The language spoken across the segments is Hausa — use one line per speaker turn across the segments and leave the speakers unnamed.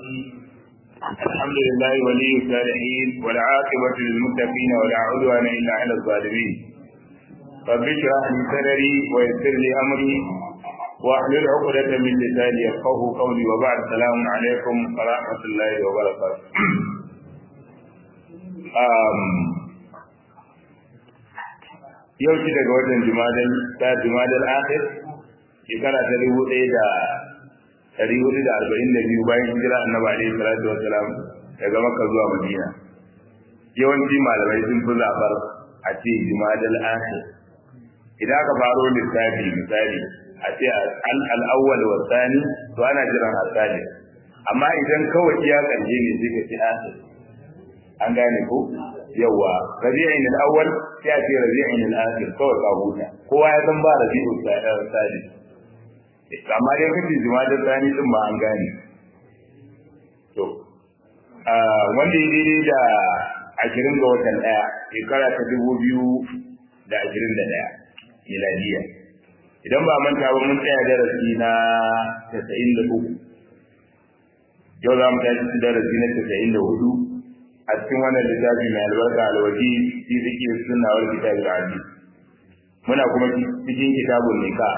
الحمد لله ولي الصالحين والعاقبة للمتقين ولا عدوان إلا على الظالمين رب اشرح لي صدري ويسر لي أمري واحلل عقدة من لساني يفقه قولي وبعد السلام عليكم ورحمة الله وبركاته yau shi daga watan jumadal ta jumadal akhir shekara ta dubu ɗaya da ɗari hudu da arba'in da biyu bayan hijira annabi alaihi salatu wassalam daga makka zuwa madina yawanci malamai sun fi zaɓar a ce jumadal akhir idan aka faro lissafi misali a ce al'awwal wa sani to ana jiran asali amma idan kawai iya ƙarshe ne sai ka ce akhir an gane ko yawa rabi'in al-awwal sai a ce rabi'in al-akhir kawai ka huta kowa ya san ba rabi'ul sadi amma dai kace jimadar sani din ma an gane to wanda ya daidai da ashirin ga watan ɗaya shekara ta dubu biyu da ashirin da ɗaya miladiya idan ba manta ba mun tsaya darasi na tasa'in da uku yau za mu tashi darasi na tasa'in da hudu a cikin wannan littafi mai albarka alwaji fi zikir sunna wal kitab al-aziz muna kuma cikin kitabun nikah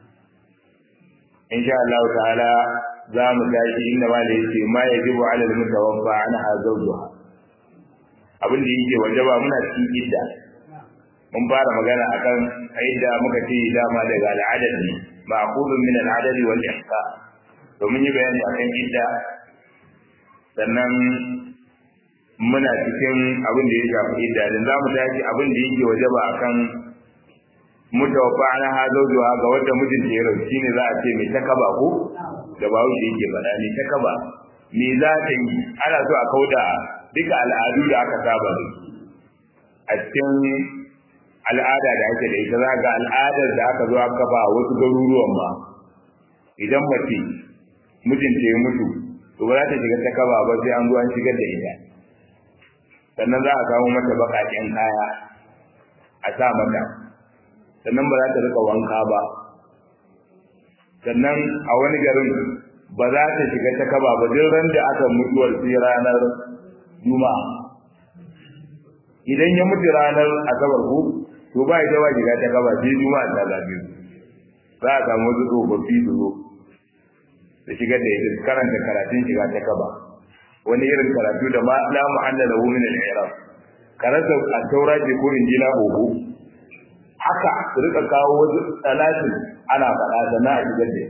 insha Allah ta'ala za mu tashi inda ma da yake ma yajibu ala al-mutawaffa anha zawjuha abin da yake wajaba muna cikin idda mun fara magana akan idda muka ce dama daga al'adad ne ma'qulun min al'adad wal ihsa to mun yi bayani akan idda sannan muna cikin abin da ya shafi idda dan za mu tashi abin da yake wajaba akan mutawaffa ana ha zawjuha ga wanda mijinta ya rasu shine za a ce mai takaba ko da bawo shi yake faɗa ne takaba me za ta yi ana so a kauda duka al'adu da aka saba da a cikin al'ada da ake da ita za ga al'adar da aka zo aka ba wasu garuruwan ma idan mace mijinta ya mutu to ba za ta shiga takaba ba sai an zo an shigar da ita sannan za a kawo mata baƙaƙen kaya a sa mata sannan ba za ta rika wanka ba sannan a wani garin ba za ta shiga ta kaba ba duk ran da aka mutuwar sai ranar juma'a idan ya mutu ranar asabar ko to ba ita ba shiga ta kaba sai juma'a ta zabe za a samu wasu tsofaffi su zo da shigar da ita karanta karatun shiga ta kaba wani irin karatu da ma la mu'allala hu min al-i'rab karanta at-taura ce ko injila oho haka su rika kawo wasu talatin ana faɗa da na a shigar da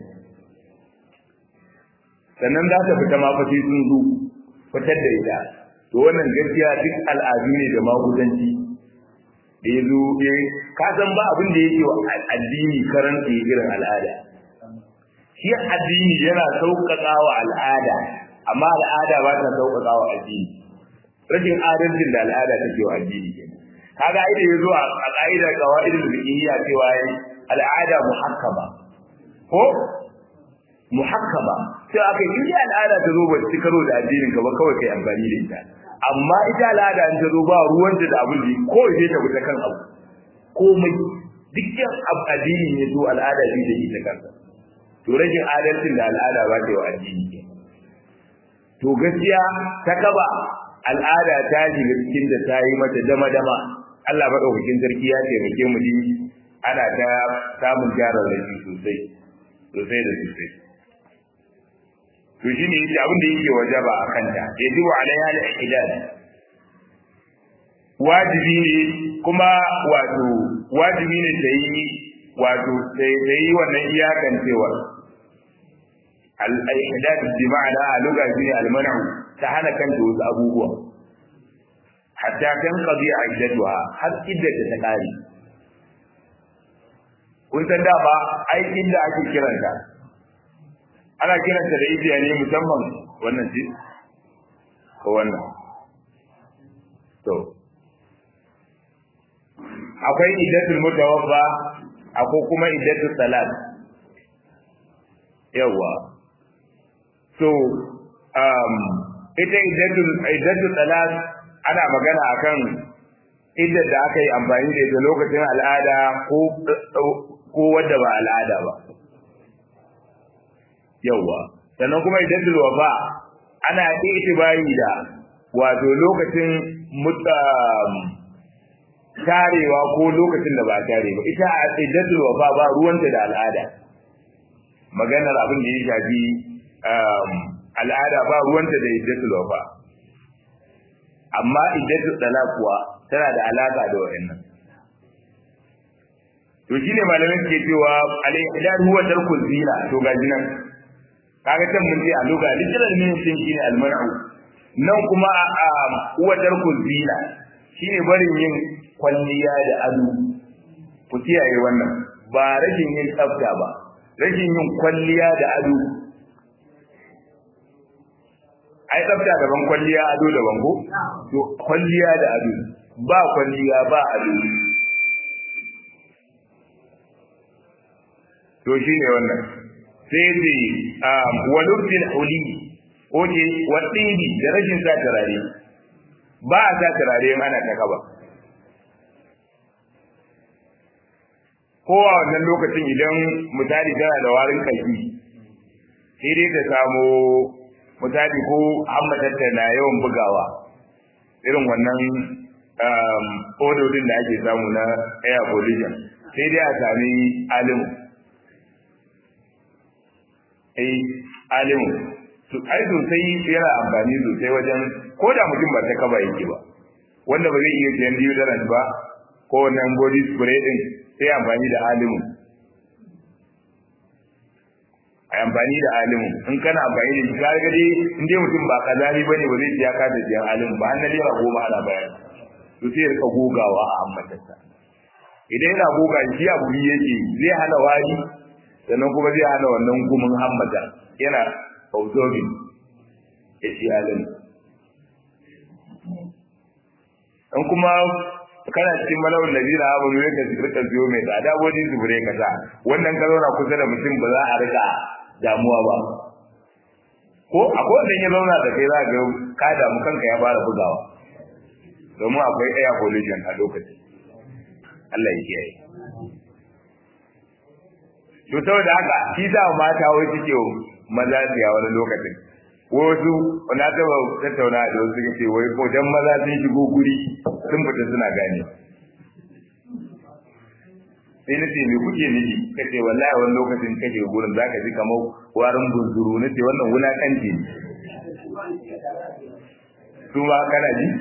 sannan za ta fita ma fati sun zo fitar da ita to wannan gaskiya duk al'adu ne da magudanci da ya zo ya ka san ba abin da yake wa addini karanta irin al'ada shi addini yana sauƙaƙa wa al'ada amma al'ada ba ta sauƙaƙa wa addini rashin adalcin da al'ada take wa addini kenan kaga ai da yazo a qaida qawaidul fiqhiyya cewa al'ada muhakkama ko muhakkama sai aka yi ya al'ada ta zo ba ta karo da addinin ka ba kawai kai amfani da ita amma ita al'ada an ta zo ba ruwan da abin da ko sai ta wuce kan abu komai dukkan addini ne zo al'ada bi da ita kansa to rashin adalcin da al'ada ba ta yi wa addini to gaskiya ta kaba al'ada ta shiga cikin da ta yi mata dama-dama Allah maɗaukakin sarki ya taimake mu ji ana ta samun gyaran rashi sosai sosai da sosai to shi ne yake abin da yake wajaba a kanta ya ji wa alaiha al-ihlal wajibi ne kuma wato wajibi ne ta yi wato sai yi wannan iyakan cewa al-ihlal bi ma'ana a lugha shine al-man'u ta hana kanta wasu abubuwa hatta kan qadiya iddatuha har iddata ta kare kun san da ba ai inda ake kiranta ana kiranta da idiya ne musamman wannan ce ko wannan to akwai iddatul mutawaffa akwai kuma iddatul salat yawa so um ita iddatul iddatul salat ana magana akan iddar da aka yi amfani da ita lokacin al'ada ko ko wadda ba al'ada ba yawa sannan kuma iddatul wafa ana itibari da wato lokacin tarewa ko lokacin da ba tare ba ita a iddatul wafa ba ruwanta da al'ada maganar abin da ya shafi al'ada ba ruwanta da iddatul wafa amma iddatul talaq kuwa tana da alaka da wayannan to shine malamin ke cewa al-ihdad huwa tarkul zina to ga jinan kaga can mun ce a loga literal meaning din shine al-mar'u nan kuma a huwa tarkul zina shine barin yin kwalliya da ado ku kiyaye wannan ba rashin yin tsafta ba rashin yin kwalliya da ado ai tsafta daban kwalliya ado daban ko to kwalliya da ado ba kwalliya ba ado to shine wannan sai ce walubbil huli ko ce wadini da rashin sa turare ba a sa turare in ana ta kaba ko a wannan lokacin idan misali tana da warin kalbi sai dai ta samu misali ko hammatarta na yawan bugawa irin wannan ododin da ake samu na air pollution sai dai a sami alimu ai alimu su ai sosai yana amfani sosai wajen ko da mutum ba ta kaba yake ba wanda ba zai iya siyan deodorant ba ko wannan body spray din sai amfani da alimu a amfani da alimu in kana amfani da shi ka ga dai in dai mutum ba kazari bane ba zai siya ka da siyan alimu ba na naira goma ana bayar to sai ya rika gogawa a ammatarsa idan yana goga shi abu yake zai hana wari sannan kuma zai hana wannan gumin hammata yana absorbing ya ci alimu in kuma kana cikin malawar da zira abu ne ka rika biyo mai tsada wajen zubure ka sa wannan ka zauna kusa da mutum ba za a rika damuwa ba ko akwai wanda ya zauna da kai za ga ka damu kanka ya fara bugawa domin akwai air pollution a lokacin Allah ya kiyaye to saboda haka shi sa mata wai suke maza siya wani lokacin wasu na taba tattauna da wasu suka ce wai ko dan maza sun shigo guri sun fita suna gane sai na ce me kuke nufi ka ce wallahi wani lokacin ka shiga gurin zaka ji kamar warin bunzuru na ce wannan wulakanci ne su ma kana ji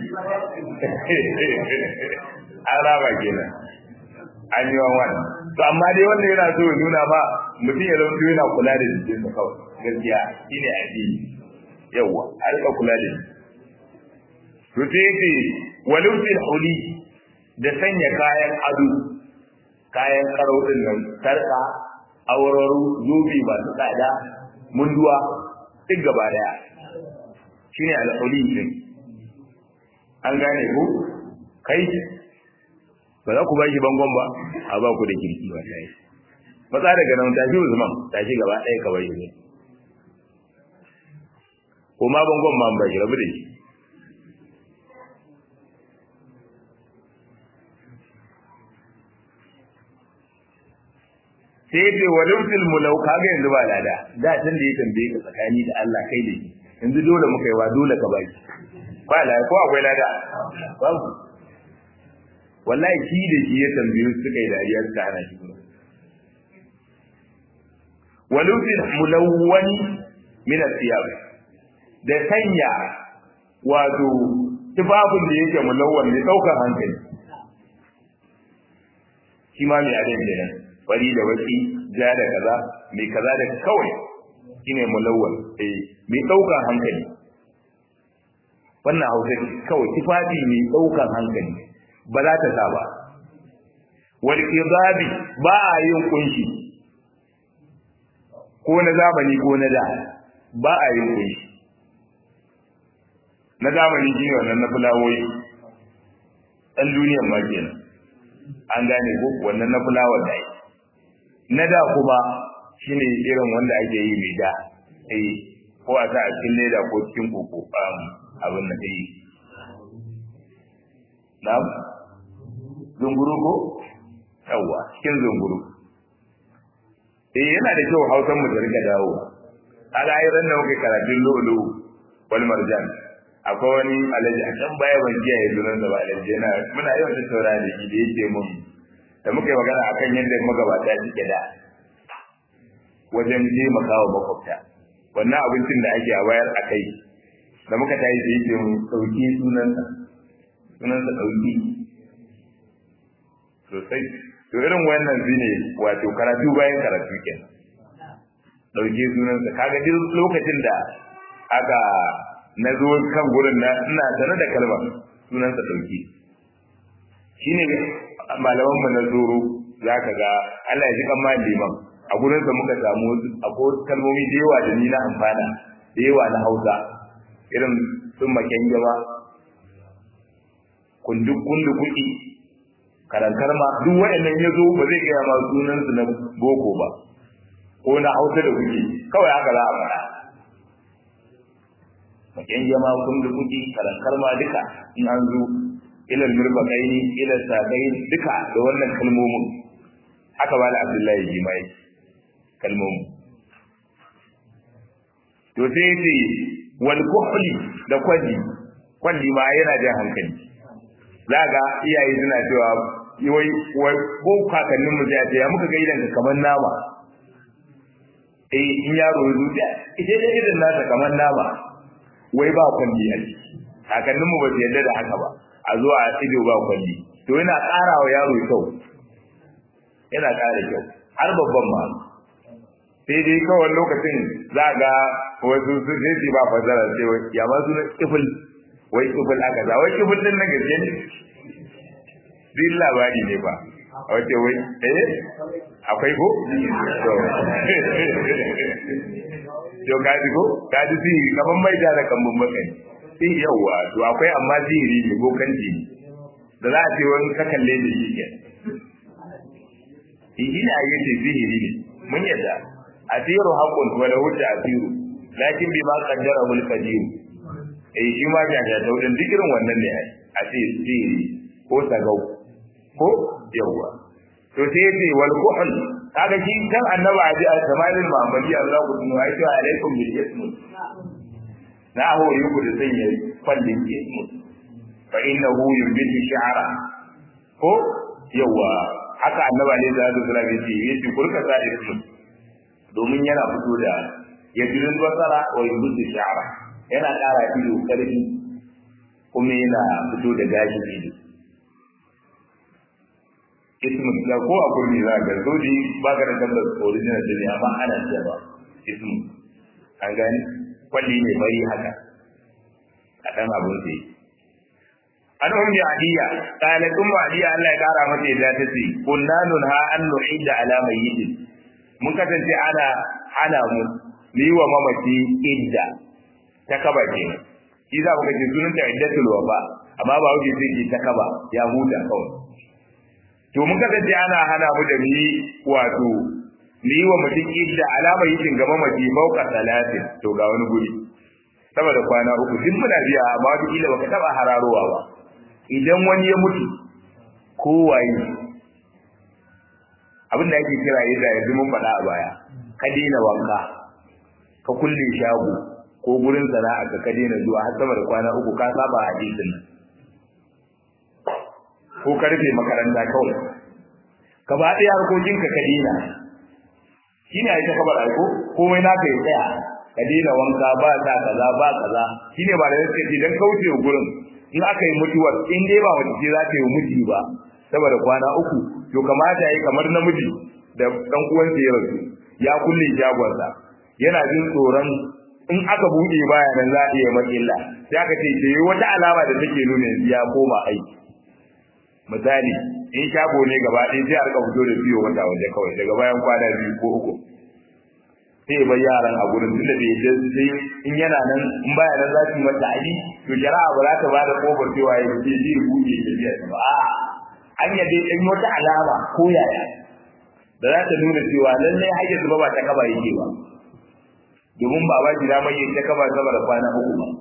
an raba kenan an yi wani to amma dai wanda yana so ya nuna ba mutum ya zama yana kula da jikinsa kawai gaskiya shine addini yawa a rika kula da shi to sai yace walubtil huli da sanya kayan ado kayan karau din nan sarka auraru zubi masu tsada munduwa duk gaba daya shine al-huli din an gane ku kai ba za ku ba shi bangon ba a ba ku da kirki ba ta yi matsa daga nan tashi usman tashi gaba ɗaya ka bai shi ko ma bangon ma bai rabu da shi sai ce wa lufil mulau kaga yanzu ba lada da tun da ya tambaye ka tsakani da Allah kai da shi yanzu dole muka yi wa dole ka baki ba lada ko akwai lada babu wallahi shi da shi ya tambaye su suka yi dariya suka hana shi wa lufil mulawwani min al-thiyab da sanya wato tufafin da yake mulawwan ne daukar hankali shi ma mai adin kenan fari da baki ja da kaza mai kaza da kawai shine mulawwan eh mai daukar hankali wannan hausa kawai tufafi mai daukar hankali ba za ta sa ba wal kidabi ba a yin kunshi ko na zamani ko na da ba a yin kunshi na zamani shine wannan na fulawoyi dan duniyar ma kenan an gane ko wannan na fulawar da na da kuma shine irin wanda ake yi mai da eh ko a sa a cikin leda ko cikin koko abin da yi na'am zunguru ko yawa cikin zunguru eh yana da kyau hausan mu da rika dawo ala ayyuran da muke karatun lulu wal marjan akwai wani alaji a can baya ban kiyaye sunan da ba alaji yana muna yawan tattauna da shi da yake mun da muka yi magana akan yadda magabata suke da wajen taimakawa makwabta wannan abincin da ake a bayar a kai da muka tayi da yake mun ɗauki sunansa sunansa ɗauki sosai to irin wannan shine wato karatu bayan karatu kenan ɗauke sunansa kaga duk lokacin da aka na zo kan gurin na ina sanar da kalmar sunansa ɗauki shine malaman mu na zoro zaka ga Allah ya ji kan liman a gurin sa muka samu akwai kalmomi da yawa da ni na amfana da yawa na Hausa irin sun maken gaba kundu kundu kuɗi karankar ma duk waɗannan ya zo ba zai gaya ma sunan su na boko ba ko na Hausa da kuke kawai haka za a faɗa maken gama kundu kuɗi karankar ma duka in an zo ilal mirfaqaini ila saqain duka da wannan kalmomin haka ba da Abdullahi Jimai kalmomin to sai ce wal kuhli da kwalli kwalli ma yana jan hankali zaga iyaye suna cewa wai wai ko kakannin mu zai ce ya muka ga idan kamar nama eh in yaro ya zuciya ita dai idan nasa kamar nama wai ba kwalli a ciki kakannin mu ba su yarda da haka ba a zo a ido ba kwalli to yana ƙara wa yaro kyau yana ƙara kyau har babban ma sai dai kawai lokacin za ga wasu su sai su ba fasara sai wai ya ma suna kifil wai kifil aka za wai kifil din na gaske ne din labari ne ba a wace wai eh akwai ko to to kaji ko kaji si kaman mai da kan bakai sai yawa to akwai amma sihiri ne bokanci da za a ce wani ka kalle da shi ke shi ne a yi ce sihiri ne mun yadda asiru haqqun wa lahu ta'siru lakin bima qaddara hul qadir eh shi ma ga da daudin duk irin wannan ne a ce sihiri ko tagau ko yawa to sai yace wal kuhl kaga shi kan annabi aji a samalin muhammadi Allah ku tunu ai cewa alaikum bil ism na hori ku da sanya fallin ism fa innahu yumbitu shi'ara ko yawa haka annabi alaihi salatu wasallam yace yace kurka sa ism domin yana fito da yajirin basara wa yumbitu shi'ara yana ƙara ido karfi kuma yana fito da gashin ido ismu da ko a kurmi za ka zoji ba ka da tabbas original din amma ana cewa ismu an gani kwalli ne bari haka a dan abun da yake an ummi adiya qalat ummu adiya Allah ya kara mata yadda ta ce kunna nunha an nuhidda ala mayyitin mun kasance ana hana mu mu yi wa mamaci idda ta kaba kenan shi za mu kace sunan ta iddatul wafa amma ba wuce sai ki ta kaba ya huta kawai to mun kasance ana hana mu da mu wato mu yi wa mutum idda alama yikin gaba mace mauka talatin to ga wani guri saboda kwana uku duk muna biya amma wata kila baka taba hararowa ba idan wani ya mutu ko waye abin da ake kira yadda yanzu mun faɗa a baya ka daina wanka ka kulle shago ko gurin sana'a ka ka daina zuwa har sama da kwana uku ka saba hadisin nan ko ka rufe makaranta kawai ka ba ɗaya harkokinka ka dina shi ne ita kabar aiko komai naka ya tsaya ka dina wanka ba sa kaza ba kaza shi ne ba da yake ce don kauce wa gurin in aka yi mutuwar in dai ba wata ce za ta yi miji ba saboda kwana uku to kamata ya yi kamar namiji da ɗan uwansa ya rasu ya kulle shagonsa yana jin tsoron in aka buɗe baya nan za a iya matsala sai aka ce ce wata alama da take nuna ya koma aiki misali in shago ne gaba ɗaya sai a rika fito da biyo wata waje kawai daga bayan kwana biyu ko uku sai bai yaran a gurin tunda bai yadda sai in yana nan in baya nan za su yi mata ali to shari'a ba za ta ba da kofar cewa ya ce zai buɗe ya biya ba a an yadda in wata alama ko yaya da za ta nuna cewa lallai har yanzu ba ba ta kaba yake ba domin ba ba shi damar yin ta kaba sama da kwana uku ba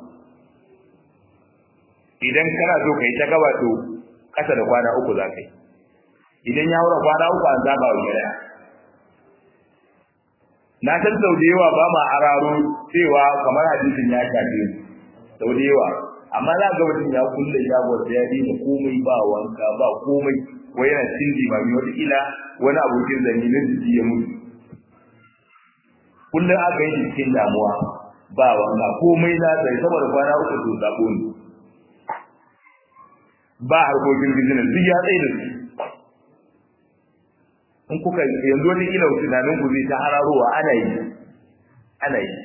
idan kana so ka yi ta kaba to kasa da kwana uku za ka yi idan ya wura kwana uku an zaba wa shari'a na san sau da yawa ba ma araro cewa kamar hadisin ya shafe sau da yawa amma za ga mutum ya kulle shagon ya daina komai ba wanka ba komai wai yana cin limami wata ila wani abokin zanni na jiki ya mutu kullum aka yi cikin damuwa ba wanka komai na sai saboda kwana uku to sabo ne ba harkokin business duk ya tsaye da su in kuka yanzu wani ila tunanin ku zai ta hararowa ana yi ana yi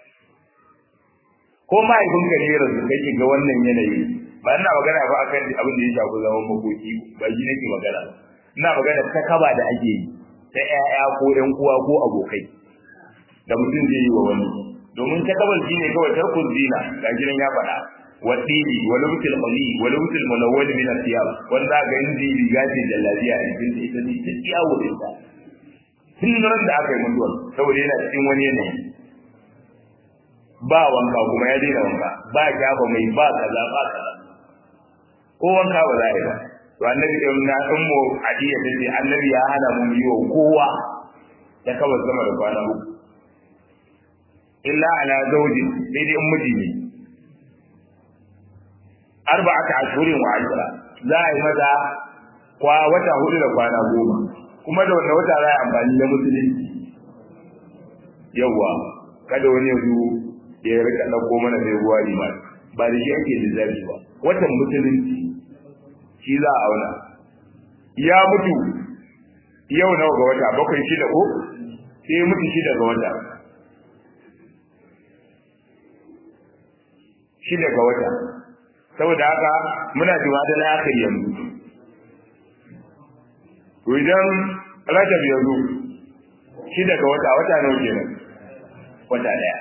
ko mahaifinka ne rasu kake ga wannan yanayi ba ina magana ba akan abin da ya shafi zaman makoki ba shi nake magana ina magana ta kaba da ake yi ta ƴaƴa ko ƴan uwa ko abokai da mutum zai yi wa wani domin ta kabar shine kawai tarkun zina ga gidan ya faɗa wasili wa lubtul qali wa lubtul mulawwal min al-thiyab wanda ga inji riga ce da lafiya ne din da ita ne ta ciyawo da ita tun ran da aka yi mutuwa saboda yana cikin wani yanayi ba wanka kuma ya daina wanka ba shafa mai ba kaza ba kaza ko wanka ba za a yi ba to annabi in na in mu hadiya ta ce annabi ya hana mu yi wa kowa ta kawai sama da kwana uku illa ala zawjin sai dai in miji ne arba'ata ashhurin wa ashra za a yi mata kwa wata hudu da kwana goma kuma da wannan wata za a yi amfani da musulunci yawwa kada wani yanzu ya rika ɗauko mana sai ruwa liman ba da shi ake lissafi ba watan musulunci shi za a auna ya mutu yau nawa ga wata bakwai shida ko sai mutu shida ga wata shida ga wata saboda haka muna jiwa da akhir yanzu to idan rajab yanzu shida ga wata wata nawa kenan wata daya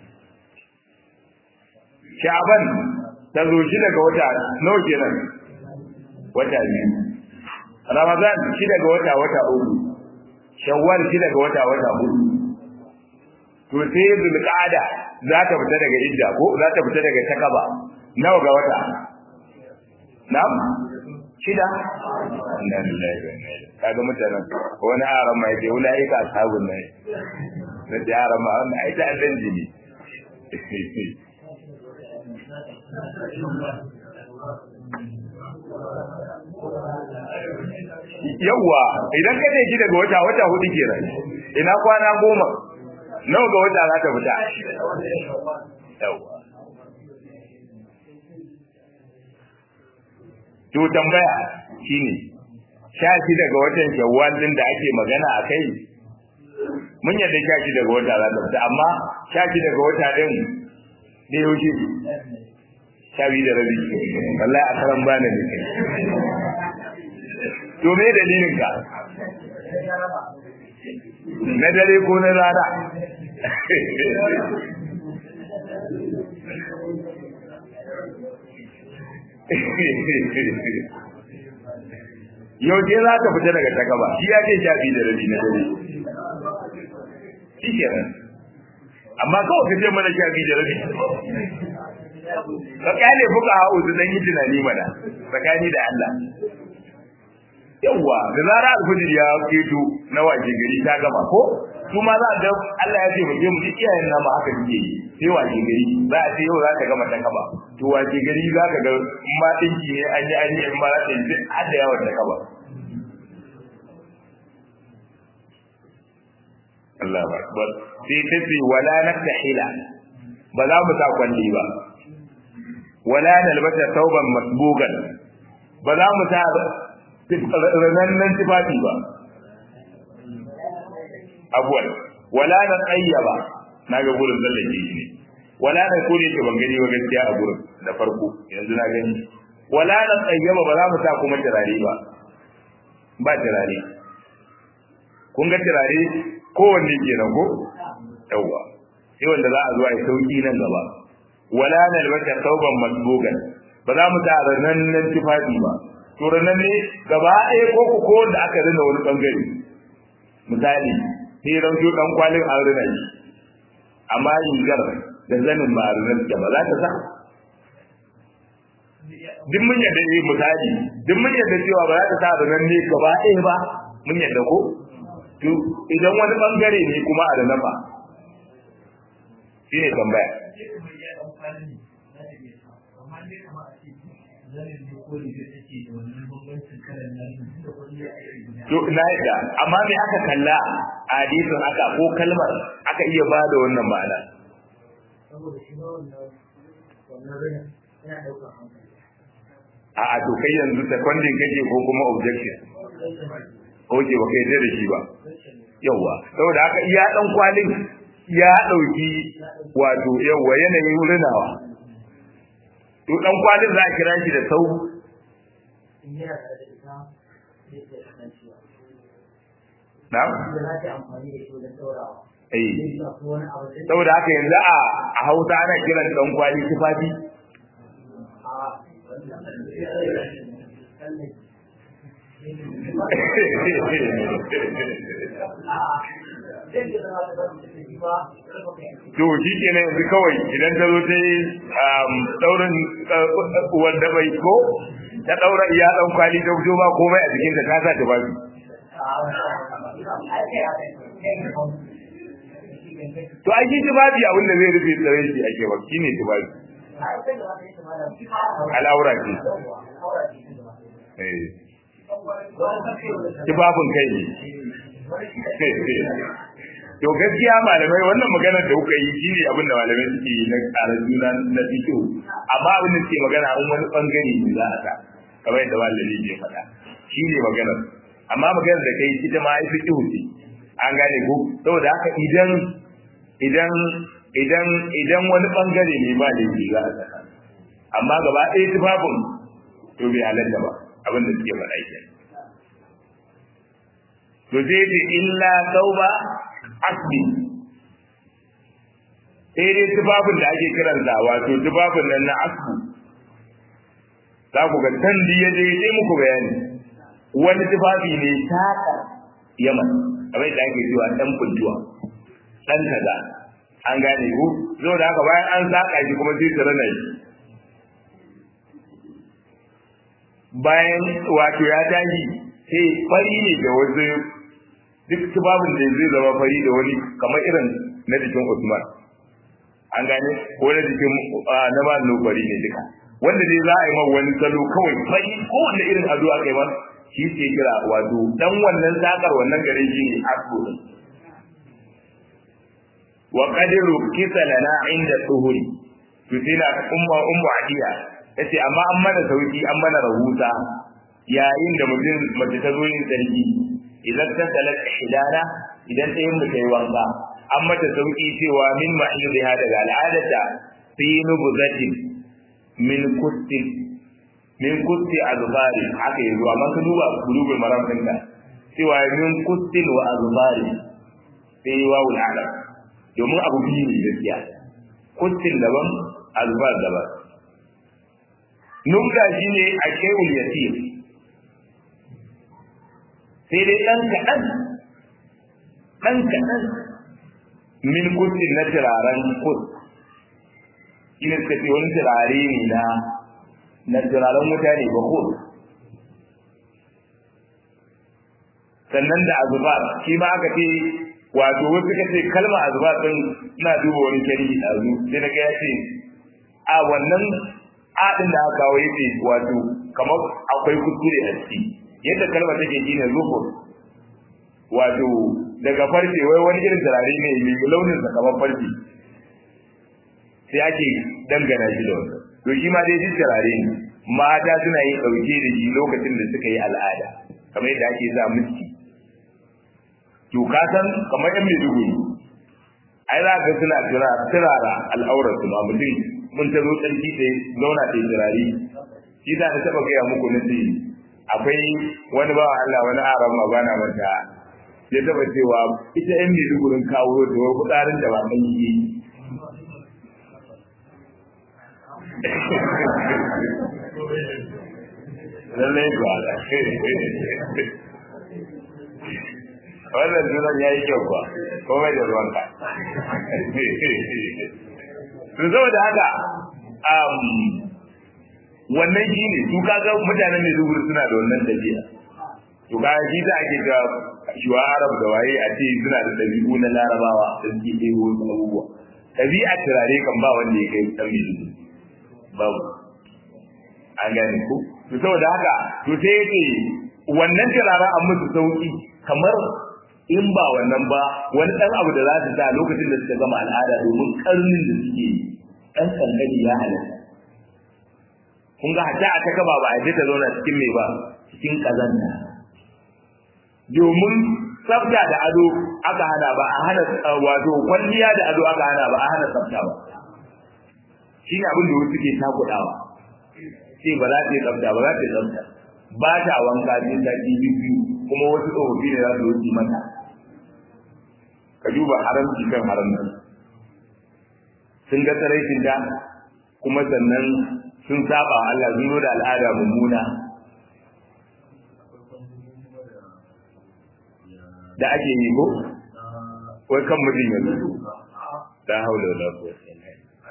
sha'ban ta zo shida ga wata nawa kenan wata biyu ramadan shida ga wata wata uku shawwal shida ga wata wata hudu to sai zulqa'ada za ta fita daga idda ko za ta fita daga takaba nawa ga wata na'am shida inna lillahi wa inna ilaihi kaga mutanen wani aran mai ke ulai ka sabun ne da yaran ma wannan ai ta dan jini yawwa idan ka shi daga wata wata hudu kenan ina kwana goma nawa ga wata za ta fita yawwa to tambaya shine sha shi daga watan shawwal din da ake magana a kai mun yadda sha shi daga wata za ta fita amma sha shi daga wata din da yaushe sha biyu da rabi wallahi a karan bana ne kai to me dalilin ka na dare ko na rana yau je za ka fita daga takaba shi ya ce sha biyu da rabi na dare shi kenan amma kawai ka ce mana sha biyu da rabi ka kyale fuka ha'u su dan yi tunani mana tsakani da Allah yawwa da zara alfajir ya keto na waje gari ta gama ko su ma za ga Allah ya ce mu je mu ji iyayen nama haka suke yi sai waje gari za a ce yau za ka gama ta kaba to waje gari za ka ga in ma dinki ne an yi an yi in ma za ta yi har da yawan ta kaba Allah akbar sai ta ce wala naftahila ba za mu sa kwalli ba wala nalbata tauban masbugan ba za mu sa ranannen tufafi ba abuwan wala na tsayyaba na ga gurin zallake shi ne wala na kone ke ban gani ba gaskiya a gurin da farko yanzu na gani wala na tsayyaba ba za mu sa kuma turare ba ba turare kun ga turare kowanne kenan ko yawwa sai wanda za a zo a yi sauki nan gaba wala na albata sauban masbugan ba za mu sa ranannen tufafi ba to ranan ne gaba ɗaya ko ko da aka rina wani bangare misali sai rauto dan kwalin an rina shi amma rigar da zanin ba rinar da ba za ta sa duk mun yadda ne misali duk mun yadda cewa ba za ta sa rinar ne gaba ɗaya ba mun yadda ko to idan wani bangare ne kuma a rina ba shi ne tambaya
amma dai kamar a ce zanen da ko da take da wannan bambancin kalan nan da kwalliya a yi guda
to na yadda amma me aka kalla a hadisin aka ko kalmar aka iya ba da wannan ma'ana
saboda shi ma wannan wannan rana yana ɗaukar hankali
a a to kai yanzu seconding kake ko kuma objection oke ba kai da shi ba yawa saboda haka iya dan kwalin ya dauki wato yawa yanayin rinawa to dan kwalin za a kira shi da sau
in yana tare da ita zai iya kasancewa
na
da za ta amfani da shi wajen ɗaurawa
eh
zai sa ko wani abu da
saboda haka yanzu a a Hausa ana kiran dan kwali tufafi to shi kenan yanzu kawai idan ta zo ta yi daurin wanda bai ko ta daura iya dan kwali ta fito ba komai a jikinta ta sa tufafi to ai shi tufafi abin da zai rufe tsare shi ake ba shine tufafi al'aura ce eh tufafin kai ne to gaskiya malamai wannan maganar da kuka yi shine abin da malamai suke yi na tsarin juna na fito amma abin da suke magana an wani bangare ne za a sa kamar yadda malami ke faɗa shine maganar amma maganar da kai ita ma ai fito ce an gane ko saboda haka idan idan idan idan wani bangare ne ba da za a saka amma gaba ɗaya tufafin to bai halatta ba abin da suke faɗa ke to sai ce illa tauba asbi sai dai tufafin da ake kiran da wato tufafin nan na asbu za ku ga can ya je sai muku bayani wani tufafi ne taka yaman kamar da ake cewa dan funtuwa dan kaza an gane ku zo da haka bayan an saka shi kuma sai tsara na shi bayan wato ya tashi sai fari ne da wasu duk tubabin da zai zama fari da wani kamar irin na jikin Usman an gane ko na jikin na ba fari ne duka wanda dai za a yi man wani salo kawai fari ko wanda irin ado aka yi man shi ke kira wato dan wannan sakar wannan gare shi ne asko wa qadiru kisa lana inda tuhuri to sai na umma ummu adiya yace amma an mana sauki an mana rahusa yayin da mutum mace ta zo yin sarki idan ta salat hidana idan ta yin mutai wanka an mata sauki cewa min mahidiha daga al'adata fi nubuzatin min kutti min kutti azbari haka yanzu amma ka duba bulugul maram ɗinka cewa min kuttin wa azbari sai wawul alam domin abu biyu ne gaskiya kuttin daban azbar daban nubda shine a shay'ul yasir sai dai dan kaɗan dan kaɗan min kuttin na turaren kut ina suka ce wani turare ne na na turaren mutane ba kut sannan da azubar shi ma aka ce wato wasu suka ce kalmar azubar din ina duba wani shari'i a zu sai na ga ya ce a wannan adin da aka kawo yace wato kamar akwai kuskure a ciki yadda kalmar take shi ne zufur wato daga farce wai wani irin turare ne mai launin sa kamar farce sai ake dangana shi da wannan to shi ma dai shi turare ne mata suna yin ɗauke da shi lokacin da suka yi al'ada kamar yadda ake sa miski to ka san kamar yan maiduguri ai za ka suna turara al'aurar su ma mutum mun ta zo tsarki ta zauna ta yi turare shi za ta taɓa gaya muku na ce akwai wani bawa Allah wani aran ma bana manta ya taɓa cewa ita yan maidugurin kawo da wani kutsarin da ba ɗan yi lallai ba da wannan sunan ya yi kyau ba komai da ruwanka to saboda haka wannan shi ne su kaga mutanen mai dubur suna da wannan dabi'a to kaga shi da ake ga shiwa arab da waye a ce suna da dabi'u na larabawa da suke ɗebo wasu abubuwa dabi'a turare kan ba wanda ya kai ɗan mai dubur babu an gane ku to saboda haka to sai yake wannan turaren an musu sauki kamar in ba wannan ba wani dan abu da za su sa lokacin da suka gama al'ada domin karnin da suke dan kankani ya halatta kun ga hatta a ta gaba ba a ta zauna cikin mai ba cikin kazanta domin tsafta da ado aka hana ba a hana wato kwalliya da ado aka hana ba a hana tsafta ba shi ne abin da wasu ke takudawa sai ba za ta yi tsafta ba za ta yi tsafta ba ta wanka sai ta ki biyu kuma wasu tsofaffi ne za su wuce mata ka duba haramci kan haramci sun ga tsaraicin da kuma sannan sun saba Allah sun zo da al'ada mummuna da ake yi ko wai kan mutum yanzu la haula wala quwwata illa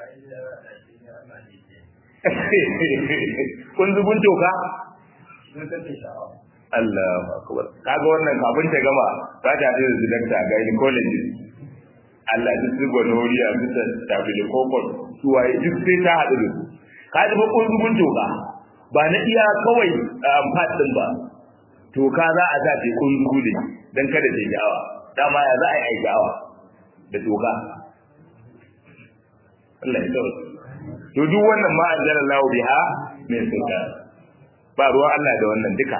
kun zubun toka Allahu akbar kaga wannan kafin ta gama za ta haɗu da dakta ga gynecologist Allah duk su gonoriya su ta tafi kokon su waye duk sai ta haɗu da su ka ji ba kun zubun toka ba na iya kawai fadin ba toka za a sa ta kun zubu ne dan kada ta yi awa dama ya za a yi aiki awa da toka Allah ya tsawo to duk wannan ma anzala Allah biha min sultan ba ruwan Allah da wannan duka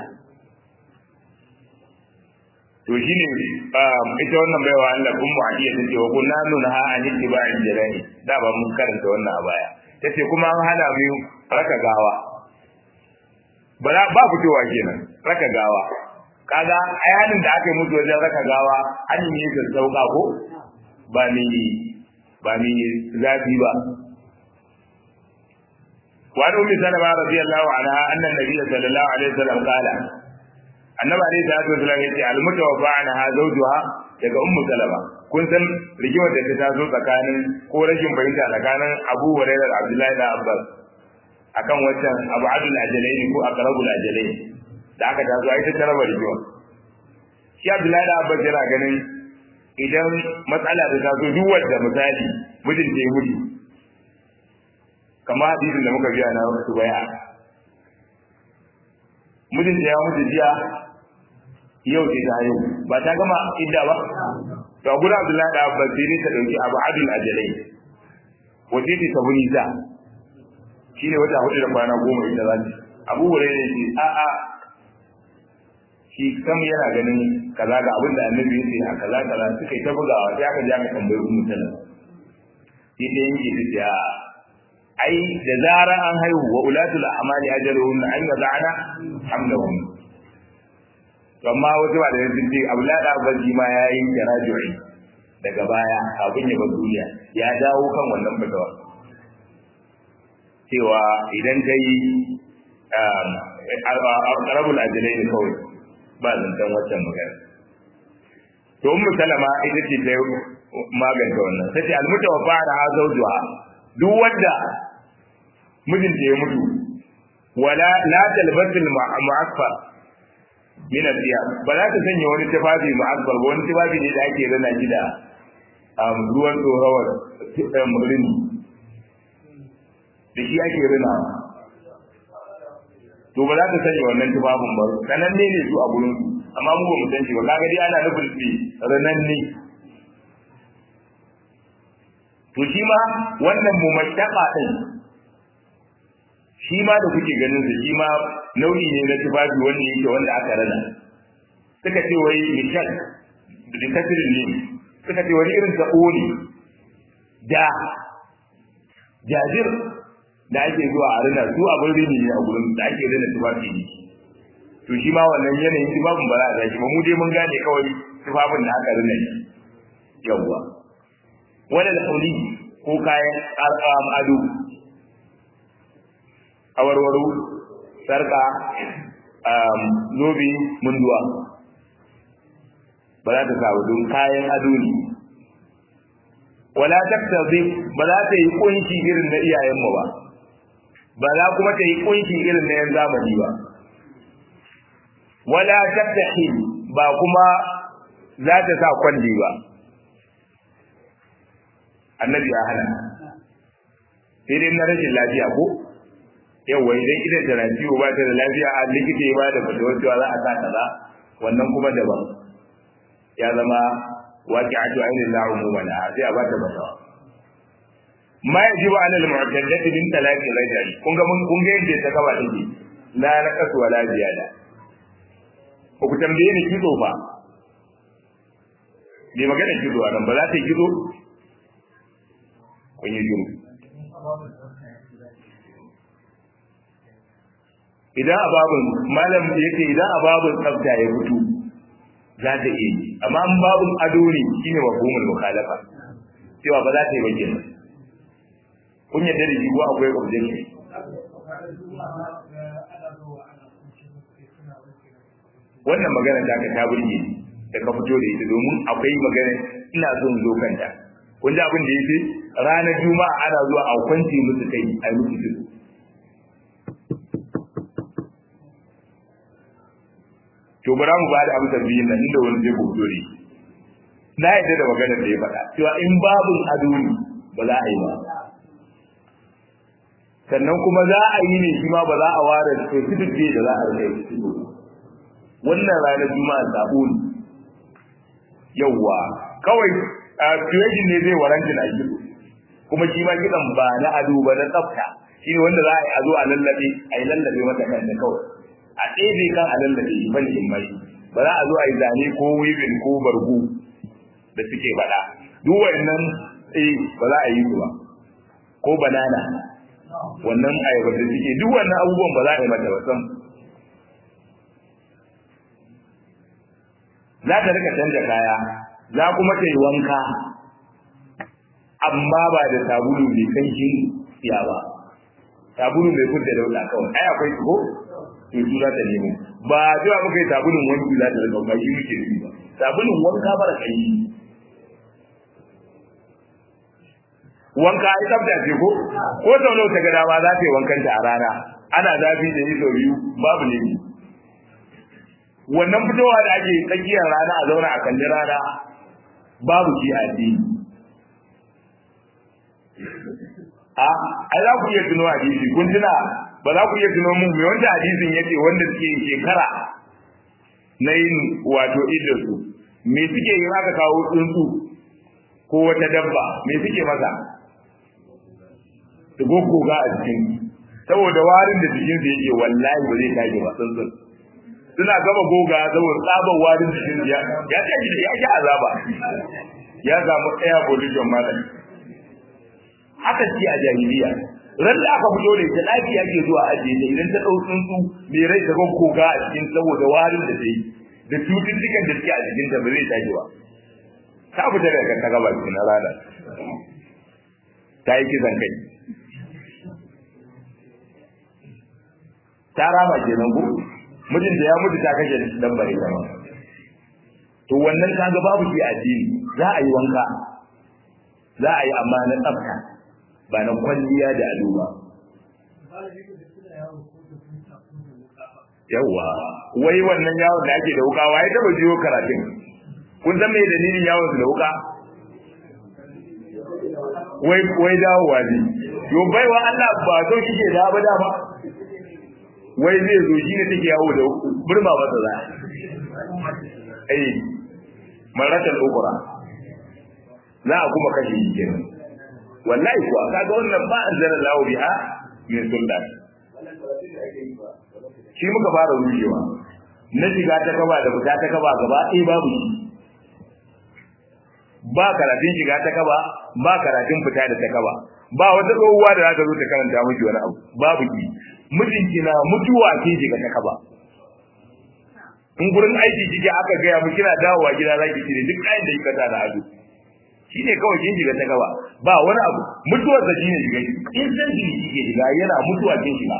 to shine ita wannan baiwa Allah kun mu hadiya ta ce wa kunna nunha an ittiba'il jalani da ba mun karanta wannan a baya tace kuma an hana mu raka gawa ba ba fitowa kenan raka gawa kaga ai hanin da aka yi musu wajen raka gawa an yi ne sauka ko ba ni ba ni zafi ba وعن ام سلمة رضي الله عنها ان النبي صلى الله عليه وسلم قال annabi alaihi salatu wasallam yace almutawaffa anha zawjuha daga ummu salama kun san rigimar da ta taso tsakanin ko rashin fahimta tsakanin Abu Hurairah da Abdullahi da Abbas akan wancan Abu Abdul Ajalain ko Aqrabul Ajalain da aka taso ai ta raba rigima shi Abdullahi da Abbas yana ganin idan matsala ta taso duk wanda misali mijin ta yi mutu kamar hadisin da muka biya na wasu baya mijin da ya mutu jiya yau sai ta yau ba ta gama idda ba to a gurin Abdullahi da Abbas sai ne ta dauki Abu Adil Ajalai wace ce ta buni ta shine wata hudu da kwana goma ita za ta Abu Hurairah ce a a shi kam yana ganin kaza ga abin da Annabi ya ce a kaza kaza suka yi ta bugawa sai aka ji aka tambayi Ummu Salama sai ta yanke ta ce a ai da zarar an haihu wa ulatul amali ajaluhum an yad'ana hamlahum to amma wasu ba da yanzu ce abulada abaji ma yayin jaraju'i daga baya kafin ya bar duniya ya dawo kan wannan fitawa cewa idan kai arabul ajalai ne kawai ba zancen waccan magana to ummu salama ita ce ta maganta wannan tace almutawaffa da hazaujuha duk wanda mijinta ya mutu wala la talbasul mu'affar min al-thiyab ba za ta sanya wani tufafi mu'affar ba wani tufafi ne da ake rana shi da ruwan tsorawar murini da shi ake rana to ba za ta sanya wannan tufafin ba sanan ne ne su a gurin su amma mu ba mu san shi ba kaga dai ana nufin shi ranan ne to shi ma wannan mumashaqa din shi ma da kuke ganin su shi ma nau'i ne na tufafi wanda yake wanda aka rana suka ce wai mishal da kasirin ne suka ce wani irin ta ne da jajir da ake zuwa a rana su abin rini ne a gurin da ake rana tufafi ne to shi ma wannan yanayin tufafin ba za a zaki ba mu dai mun gane kawai tufafin da aka rana ne yawwa wani da ko kayan ado awarwaro sarka zobe munduwa ba za ta sa don kayan ado ne wala taktazi ba za ta yi kunshi irin na iyayenmu ba ba za kuma ta yi kunshi irin na yan zamani ba wala taktahi ba kuma za ta sa kwalli ba annabi ya hana sai dai na rashin lafiya ko yawa idan idan da na ciwo ba ta da lafiya a likita ya ba da fatawar cewa za a sa kaza wannan kuma daban ya zama waqi'atu ainihin la umuma la sai a ba ta fatawa ma yajibu ala al-mu'taddati min talaqi rajuli kun ga mun kun ga yadda ta kaba take la naqasu wala ziyada ko ku tambaye ni kizo fa bai magana kizo a nan ba za ta yi kizo kun yi juru idan ababun malam yake idan ababun tsafta ya fito za ta iya yi amma an babun ado ne shine mafhumul mukhalafa cewa ba za ta yi ba kenan kun yadda da shi ko akwai objection wannan magana ta ka ta burge da ka fito da ita domin akwai magana ina son zo kanta kun ji abin da yake ranar juma'a ana zuwa a kwance musu kai a yi musu tudu to bara mu ba da amsar biyun nan inda wani zai hoto ne na yadda da maganar da ya faɗa cewa in babun ado ne ba za a yi ba sannan kuma za a yi ne shi ma ba za a ware specific day da za a rike shi wannan ranar juma'a sabo ne yawwa kawai a creation ne zai waranta na shi kuma shi ma kidan ba na ado ba na tsafta shi ne wanda za a yi a zo a lallabe a yi lallabe mata kanta kawai a ɗebe kan a lallabe shi ban in mai ba za a zo a yi zane ko wibin ko bargu da suke faɗa duk wannan eh ba za a yi su ba ko banana wannan ayaba da suke duk wannan abubuwan ba za a yi mata ba sam za ta rika canja kaya za kuma ta yi wanka amma ba da sabulu mai kanshin siya ba sabulu mai kudda dauda kawai ai akwai ko to su za ta nemo ba cewa muka yi sabulun wanki za ta rika ba shi muke yi ba sabulun wanka bara kanshi wanka ai tsafta ce ko ko sau nawa ta ga dama za ta yi wankan ta a rana ana zafi da yi sau biyu babu ne wannan fitowa da ake tsakiyar rana a zauna a kalli rana babu shi a addini a ai za ku iya tuno hadisi kun tuna ba za ku iya tuno mun me wanda hadisin yace wanda suke yin shekara na yin wato iddarsu me suke yi aka kawo tsuntsu ko wata dabba me suke masa da goggoga a cikin saboda warin da jikin sa yake wallahi ba zai tashi ba tsuntsun suna gama goga saboda tsabar warin jikin ya ya tashi da ya sha azaba ya samu ɗaya position malam haka ce a jahiliya ran da aka fito da ita lafiya ke zuwa ajiye ta idan ta ɗau tsuntsu mai rai ta goggoga a cikin saboda warin da ta yi da cututtukan da suke a jikin ta ba zai tashi ba ta fita daga ta gaba na rana ta yi kisan kai ta rama kenan ko mijinta ya mutu ta kashe dan bare ta ba to wannan kaga babu shi addini za a yi wanka za a yi amma na tsafta ba na kwalliya da ado ba yawa wai wannan yawon da ake da wuka waye taba jiyo karatun kun san me dalilin yawon su da wuka wai wai dawowa ne yo baiwa Allah ba so kike da ba dama wai zai zo shi ne take yawo da burma masa za eh maratal ukura za a kuma kashe shi kenan wallahi kuwa kaga wannan ba anzala lahu biha min sultan shi muka fara rushewa na shiga ta kaba da fita ta kaba gaba ɗaya babu shi ba karatun shiga ta kaba ba karatun fita da ta kaba ba wata tsohuwa da za ta zo ta karanta miki wani abu babu ki mijinki na mutuwa kin shiga ta kaba in gurin aiki kike aka gaya mu kina dawowa gida za ki cire duk kayan da kika sa da ado shine kawai kin shiga ta gaba ba wani abu mutuwar da shine shiga in san shi kike shiga yana mutuwa kin shiga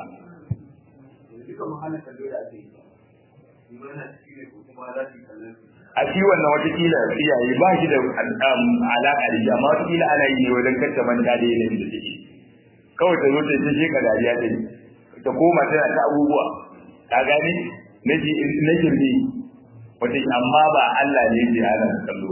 a shi wannan wata kila iyaye ba shi da alaƙa da shi amma wata kila ana yi ne wajen kacce manta da yanayin da take kawai ta zo ta ce shi ka dariya ta ta koma tana ta abubuwa ka gani na jirgi wata amma ba Allah ne ke ana kallo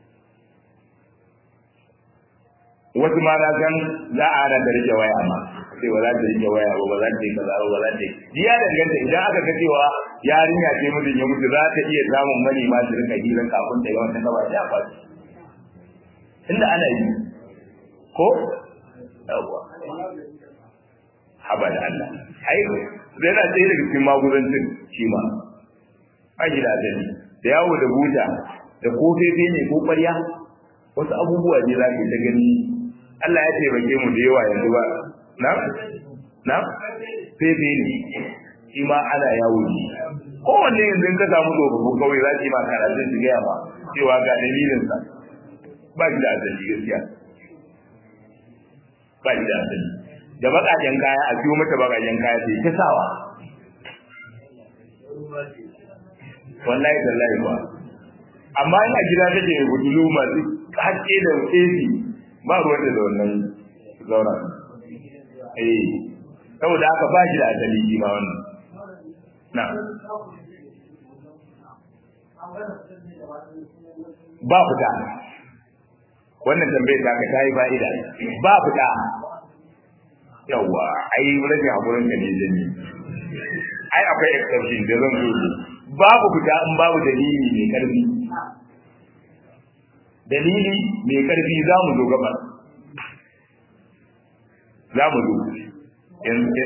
wasu ma na san za a hana da rike waya ma ce ba za ta rike waya ba ba za ta yi kaza ba ba za ta yi ni ya danganta idan aka ga cewa yarinya ce mijin ya mutu za ta iya samun mani ma su rika hirar kafin ta yi wata gaba ta kwaci inda ana yi ko yawwa haba da Allah ai zai na tsaye daga cikin magudancin shi ma ba shi da azali da yawo da buta da ko fefe ne ko ƙwarya wasu abubuwa ne za ka ta gani Allah ya taimake mu da yawa yanzu ba na na fefe ne shi ma ana yawo ne kowanne yanzu in ka samu tsofaffin kawai za ki ma karatun su gaya ma cewa ga dalilinsa ba shi da azali gaskiya ba shi da azali da bakajen kaya a siyo mata bakajen kaya sai ta sawa wallahi tallahi ba amma ina gida take mai butulu masu haske da AC ba ruwan da wannan zaura eh saboda haka ba shi da asali shi ma wannan na ba fita wannan tambayar ta ka ta yi fa'ida ba fita yawa ai rage hakurin ka ne jami ai akwai exception da zan zo babu fita in babu dalili mai karfi dalili mai karfi za mu zo gaba za mu zo yanzu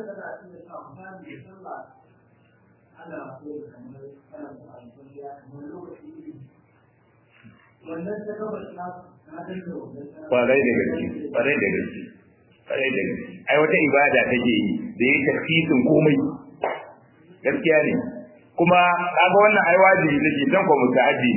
kwarai da gaske kwarai da gaske kwarai da gaske ai wata ibada take yi da yi tafsirin komai gaskiya ne kuma kaga wannan ai wajibi take dan ko mutaaddi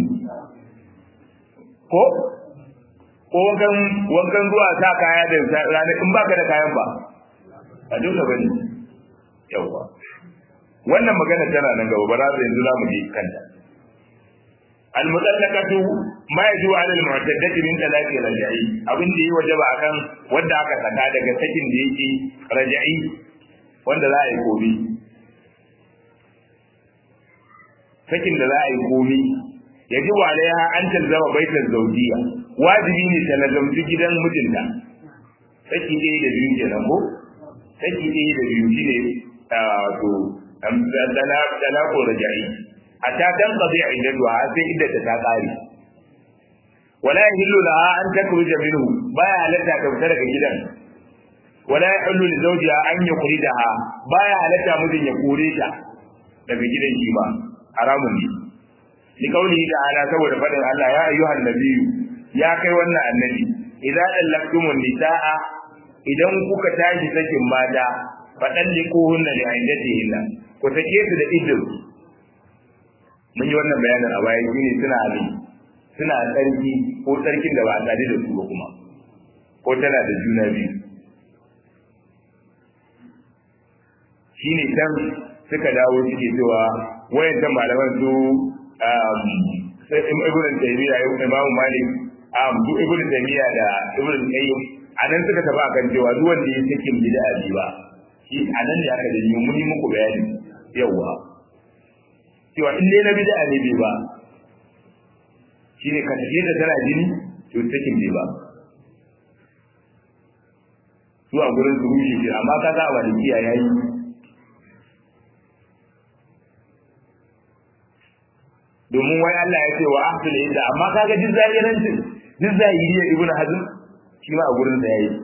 ko ko wankan wankan zuwa sa kaya da rana in baka da kayan ba a dole bane yawa wannan magana tana nan gaba bara da yanzu zamu je kanta al-mutallaqatu ma yaju 'ala al-mu'taddati min talaqi raj'i abin da yi wajaba akan wanda aka saka daga sakin da yake raj'i wanda za a yi gobe sakin da za a yi gobe yaji alaiha an talzama baitar zawjiya wajibi ne ta lazamci gidan mijinta saki ɗaya da biyu kenan ko saki ɗaya da biyu shine to talaqo raj'i hatta dan qadi iddatuha sai iddata ta kare wala yahillu laha an takhruja minhu baya halatta ta fita daga gidan wala yahillu li zawjiha an yukhrijaha baya halatta mijin ya kore ta daga gidan shi ba haramun ne li kauli ta'ala saboda fadin Allah ya ayyuhan nabiyyu ya kai wannan annabi idza dallaktumun nisaa idan kuka tashi sakin mata fadan likuhunna li iddatihinna ku take su da iddu mun yi wannan bayanin a baya shine suna ne suna tsarki ko tsarkin da ba a tsari da su ba kuma ko tana da juna biyu shine can suka dawo suke cewa wayancan malaman su sai ibn taymiya imamu malik um su ibn taymiya da ibn qayyim anan suka taba kan cewa duk wanda ya cikin bid'a ba shi anan ne aka da yi mun yi muku bayani yawa cewa in dai na bid'a ne bai ba shine ka tafi da tana jini to take bai ba su a gurin su rushe shi amma kaga a walikiya yayi domin wai Allah ya ce wa ahsul inda amma kaga duk zahirancin duk zahiriya ibnu hazm shi ma a gurin da yayi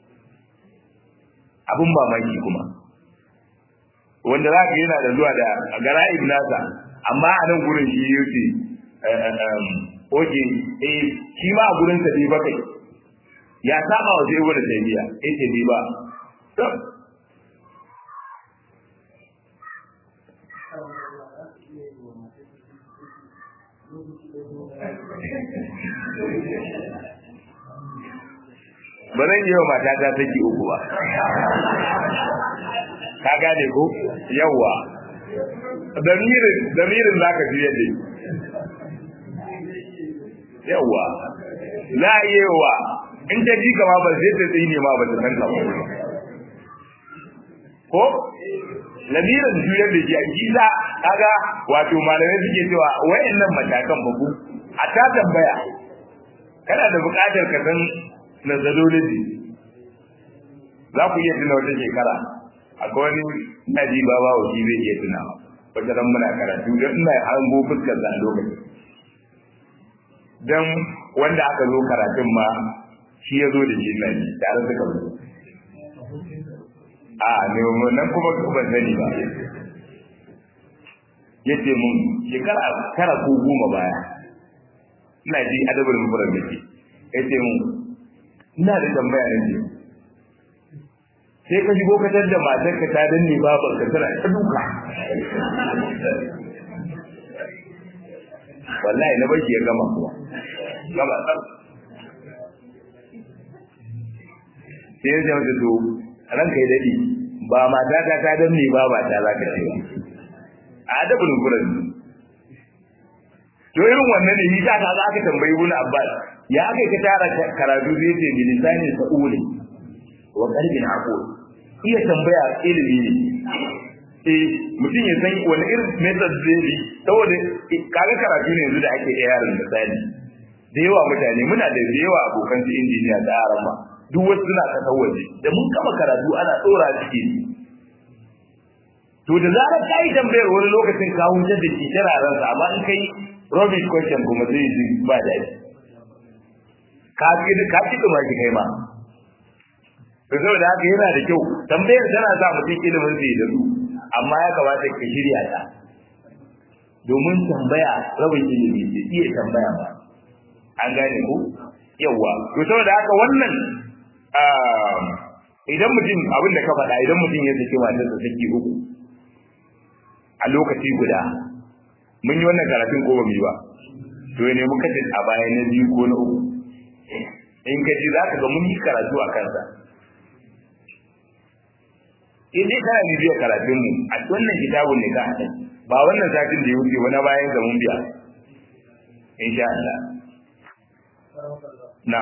abun mamaki kuma wanda za ka yana da zuwa da gara'ib nasa amma a nan gurin shi yake oke eh shi ma a gurin sa bai ba kai ya saba wa zai wani tabiya yace bai ba to ba zan yi wa matata take uku ba ka gane ko yawa damirin damirin zaka ji yadda yawa la yewa in ta ji kama ba zai ta tsine ma ba ta san ka ba ko lamirin juyar da ji a kila kaga wato malamai suke cewa wayannan matakan ba ku a ta tambaya kana da buƙatar ka san methodology za ku iya tuna wata shekara akwai wani naji baba wa shi zai iya tunawa wata ran muna karatu don ina hango fuskar da a lokacin don wanda aka zo karatun ma shi ya zo da shi na ji tare suka zo a ne nan kuma ban sani ba ya ce mun shekara tara ko goma baya ina ji adabar mufurar da ke ya ce mun ina da tambaya na ce sai ka shigo ka da matar ka ta danne babar ka tana ta duka wallahi na bashi ya gama kuwa gama tsar sai ya ce mata to ranka ya daɗi ba mata ta ta danne ba ba ta za ka ce ba a adabul furan to irin wannan ne yasa ka za ka tambayi ibn abbas ya aka ka tara karatu zai ce bi lisani sa'uli wa qalbin aqul iya tambaya ilimi ne eh mutum ya san wani irin method zai bi saboda kaga karatu ne yanzu da ake iya yaran misali da yawa mutane muna da yawa abokan su injiniya da yaran ma duk wasu suna kasar waje da mun kama karatu ana tsora ciki to da zarar ka yi tambayar wani lokacin ka hutar da shi tararen sa amma in kai rubbish question kuma zai ji ba daɗi ka ki ka ki kuma ki kai ma to saboda haka yana da kyau tambayar tana sa mutum ilimin sai da su amma ya kamata ka shirya ta domin tambaya rabin ilimi ce iya tambaya ba an gane ku yawa to saboda haka wannan idan mutum abin da ka faɗa idan mutum ya saki matarsa saki uku a lokaci guda mun yi wannan karatun ko ba mu yi ba to ne muka ce a baya na biyu ko na uku in ka ji za ka ga mun yi karatu a kansa in dai kana ne biya karatun mu a wannan kitabun ne ka haɗa ba wannan satin da ya wuce wani bayan ga mun biya insha Allah na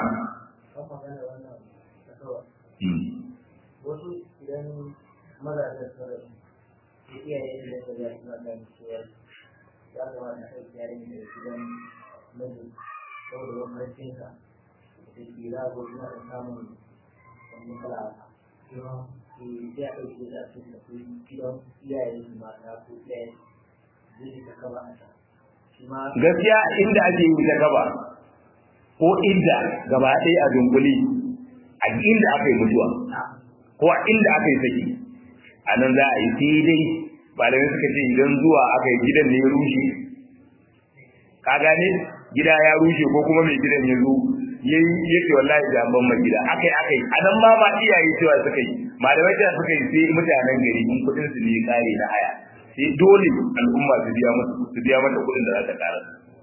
wasu idan mazajen sarari iyaye da ya ga suna gani cewa ya kamata a ɗauki yarin da gidan mijin saboda bambancinsa da kila ko suna da samun wani kala sai a ɗauke da su da su gidan iyaye su mata ko iyaye zai ta kaba a can
gaskiya inda ake yi ta gaba ko inda gaba ɗaya a dunkuli a inda aka yi mutuwa ko a inda aka yi saki a nan za a yi sai dai malamai suka ce idan zuwa aka yi gidan ne ya rushe ka gane gida ya rushe ko kuma mai gidan ya zo yayi yake wallahi da ban mai gida akai akai a nan ma ma iyaye cewa suka yi malamai cewa suka yi sai mutanen gari in kudin su ne kare na haya sai dole al'umma su biya mata su biya mata kudin da za ta kara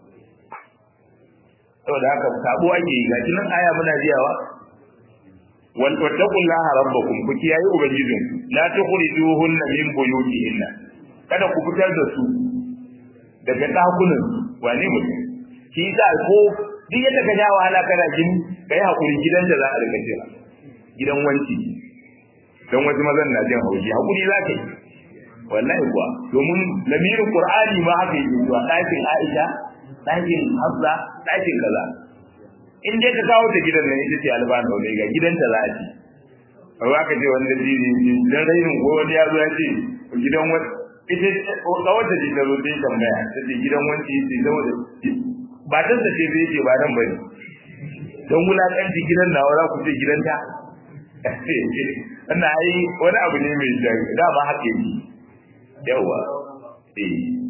saboda haka sabo ake yi gashi nan aya muna biyawa wattaqullaha rabbakum ku kiyaye ubangijin la tukhrijuhunna min buyutihinna kada ku fitar da su daga dakunan wane mutum shi yasa ko duk yadda ka ja wahala kana jin kai hakuri gidan da za a rika jira gidan wanci dan wasu mazan na jin haushi hakuri za ka yi wallahi kuwa domin lamirin qur'ani ma haka yake zuwa ɗakin aisha ɗakin hafsa ɗakin kaza in dai ka kawo ta gidan nan ita ce albana wani ga gidanta za a ci ba ka ce wanda jiri dan rainin ko wani ya zo ya ce gidan wani ita kawata ce ta zo ta yi tambaya ta ce gidan wanci ce zama da ba ta ce zai ce ba nan bane don wulakanci gidan nawa za ku ce gidanta wannan ai wani abu ne mai jari dama haka yake yawa eh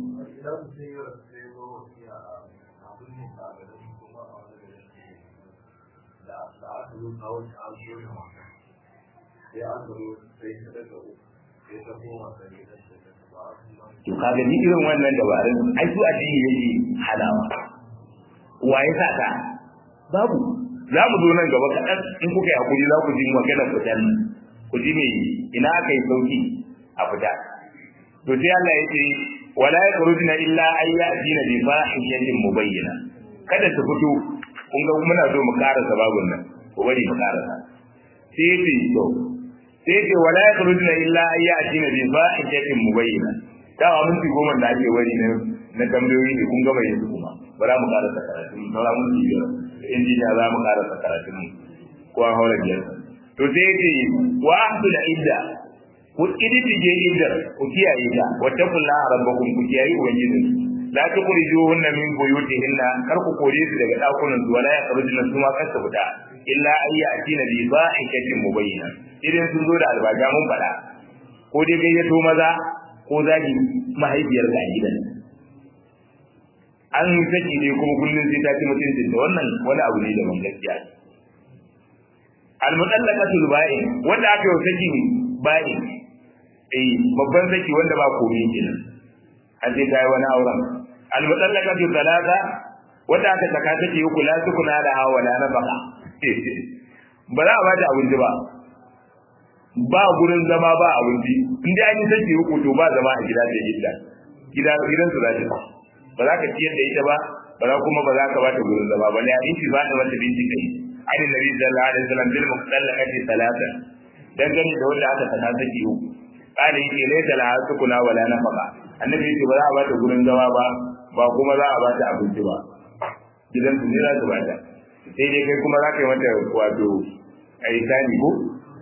to kaga ni irin wannan dabarun ai su addini yake halawa wa ya sa ka babu za mu zo nan gaba kaɗan in kuka yi hakuri za ku ji magana fitan ku ji me ina aka yi sauki a fita to sai Allah ya ce wala yakhrujuna illa ay ya'tina bi fahishatin mubayyana kada su fito kun ga muna so mu karasa babun nan ko bari mu karasa sai ce to sai ce wala yakhrujuna illa ay ya'tina bi fahishatin mubayyana dawa minti goma da ake wari na na tambayoyi ne kun gaba yanzu kuma ba za mu karasa karatu mu saura minti biyar injiniya za mu karasa karatu mu ko an haura biyar to sai ce wa ahdul idda ku iddige iddar ku kiyaye ta wa taqullaha rabbakum ku kiyaye ubangijin la tukhrijuhunna min buyutihinna kar ku kore su daga dakunan su wala yakhrujuna su ma kar su fita illa ayya atina bi ba'ikatin mubayyana idan sun zo da albaga mun fada ko dai gayyato maza ko zagi mahaifiyar ga gidan an saki ne kuma kullum sai ta ci mutuncin da wannan wani abu ne da ban gaskiya al-mutallaqatul ba'in wanda aka yi saki ba'in eh babban saki wanda ba komai kenan an sai kai wani auren al-mutallaqatul talaka wanda aka saka take yi kula su kuna da hawa la na baka ba za a ba ta abinci ba ba gurin zama ba abinci in dai an yi saki uku to ba zama a gida da gida gida gidan su za ta ba za ka ciyar da ita ba ba za kuma ba za ka ba ta gurin zama ba ne a inci ba ta wata binci kai an yi nabi sallallahu alaihi wasallam bil muqallaqati talata dan gani da wanda aka saka saki uku kana yake laysa la sukuna wala nafaqa annabi yace ba za a ba ta gurin zama ba ba kuma za a ba ta abinci ba gidan su ne za su ba ta sai dai kai kuma za ka yi mata wato aitani ko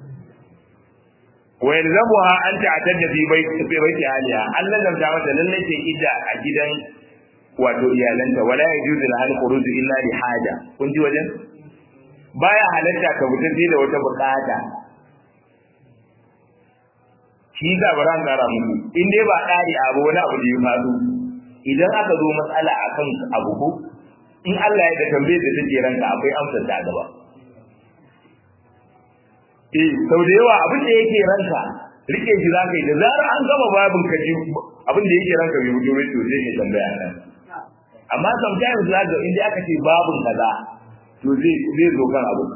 wa yalzamuha an ta'tadda fi bait fi bait aliha Allah lam ta mata lalle ce idda a gidan wato iyalanta wala yajuzu lahal khuruj illa li haja kun ji wajen baya halatta ka fita sai da wata bukata shi ga baran kara muku in dai ba dari abu wani abu da ya faru idan aka zo matsala akan abu ko in Allah ya da tambaye da take ranka akwai amsar ta gaba eh sau da yawa abin da yake ranka rike shi za ka yi da zarar an gama babin ka ji abin da yake ranka bai fito mai to sai ka tambaya nan amma sometimes za ga inda aka ce babin kaza to zai zai zo kan abu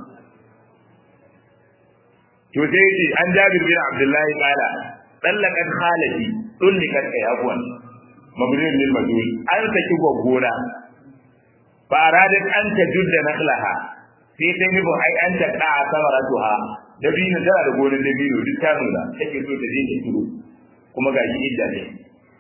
to sai ce an jabir bin abdullahi qala dallakat khalati dullikat kai afwan mabrin lil majhul an saki gwaggona fa aradat an tajudda nakhlaha sai ta yi ai an ta ka samaratuha dabino tana da gonar dabino duk ta nuna take so ta je ta turo kuma ga shi idda ne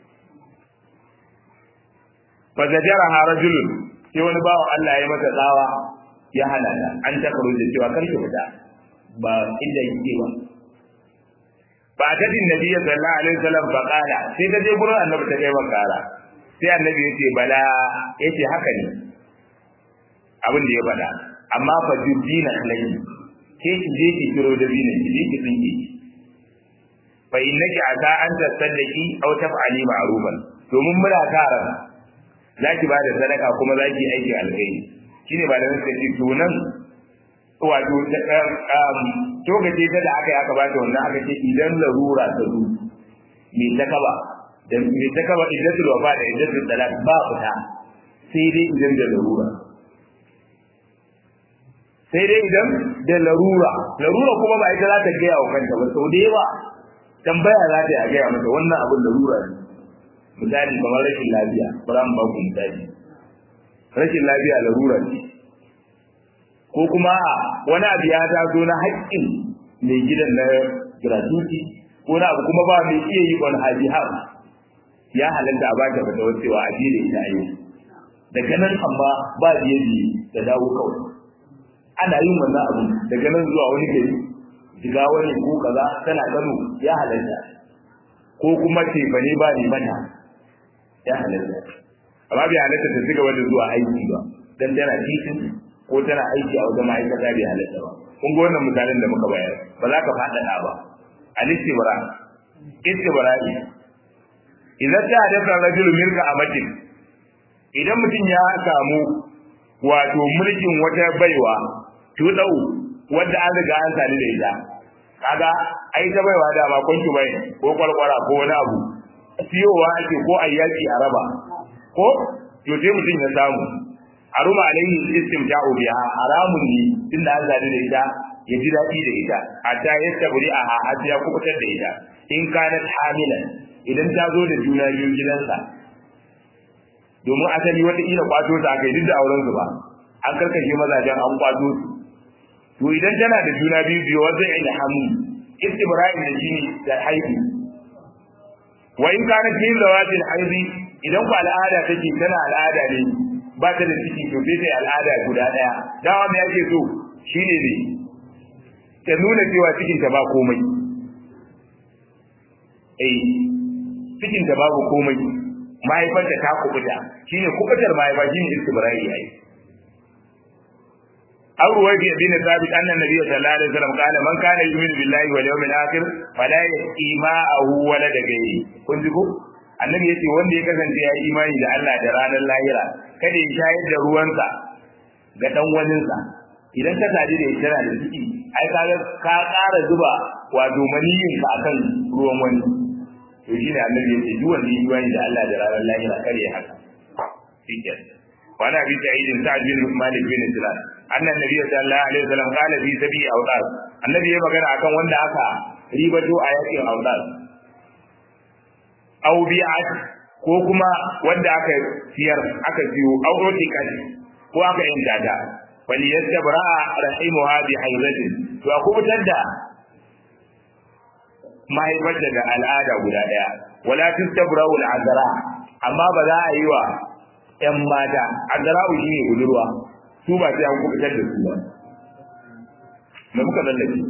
fa zajaraha rajulun sai wani bawo Allah ya mata tsawa ya hana ta an ta karo da cewa kar ki fita ba inda yake ba ba ta din nabi sallallahu alaihi wasallam fa qala sai ta je gurin annabi ta kai makara sai annabi ya ce bala yace haka ne abin da ya faɗa amma fa dubina alayhi ke ki je ki kiro da bina ki je ki tsinke fa innaki ata an tasaddaqi aw taf'ali ma'rufan domin muna karan zaki ba da sadaka kuma zaki aiki alkhairi shine ba da nake ci tunan wato to gaje ta da aka yi aka bata wannan aka ce idan larura ta zo me ta kaba da me ta kaba idan ta wafa da idan ta talak ba fita sai dai idan da larura sai dai idan da larura larura kuma ba ita za ta gaya wa kanta ba sau da yawa tambaya za ta yi a gaya mata wannan abin larura ne misali kamar rashin lafiya ba mu ba ku misali rashin lafiya larura ne ko kuma wani abu ya taso na haƙƙin mai gidan na gratuity ko na abu kuma ba mai iya yi on haji har ya halatta a bata fata wacewa a jere ita ayi daga nan amma ba biye biye da dawo kawai ana yin wannan abu daga nan zuwa wani gari jiga wani ko kaza tana kano ya halatta ko kuma tefane ba ne mata ya halatta amma bai halatta ta cigaba da zuwa aiki ba dan tana titin ko tana aiki a wajen ma'aikata bai halatta ba kun ga wannan misalin da muka bayar ba za ka faɗaɗa ba al-istibra istibra'i idan ta hadasa rajulu milka amatin idan mutum ya samu wato mulkin wata baiwa tudau wadda an riga an sani da ita kaga ai ta baiwa da ba kwanki bai ko kwalkwara ko wani abu siyowa ake ko ayyaki a raba ko to sai mutum ya samu haruma alaihi istimta'u biha haramun ne tunda an sani da ita ya ji daɗi da ita hatta ya tabri a har ya kubutar da ita in kanat hamilan idan ta zo da juna biyu gidansa domin asali wata ila kwato ta kai duk da auren su ba an karkashe mazajen an kwato su to idan tana da juna biyu biyu wanda ya da hamu istibra'in da shine da haihu wa in kana fi zawatil haizi idan ku al'ada take tana al'ada ne ba ta da ciki to sai ta al'ada guda daya dawa me yake so shine ne ta nuna cewa cikin ta ba komai eh cikin ta babu komai mahaifarta ta kubuta shine kubutar mahaifa shine istibra'i yayi أو رويت بن ثابت أن النبي صلى الله عليه وسلم قال من كان يؤمن بالله واليوم الآخر فلا يسقي ماءه ولد غيره kun ji ko annabi yace wanda ya kasance ya yi imani da Allah da ranar lahira kada ya shayar da ruwansa ga dan waninsa idan ka sadi da ita da ciki ai ka ka ƙara zuba wato maniyin ka akan ruwan wani to shine annabi yace duk wanda ya yi imani da Allah da ranar lahira kare ya haka shikenan وعن ابي سعيد سعد بن مالك بن سلال ان النبي صلى الله عليه وسلم قال في سبي اوطار النبي ya magana akan wanda aka ribato a yakin autar aw bi'at ko kuma wanda aka siyar aka siyo aw rotikan ko aka yanta ta wal yastabra rahimuha bi haizatin to aku fitar da mahaifarta da al'ada guda daya wala tastabra al azra amma ba za a yi wa ‘yan mata, azra'u shi ne budurwa, su ba sai an kubutar da su ba. Da muka lallake.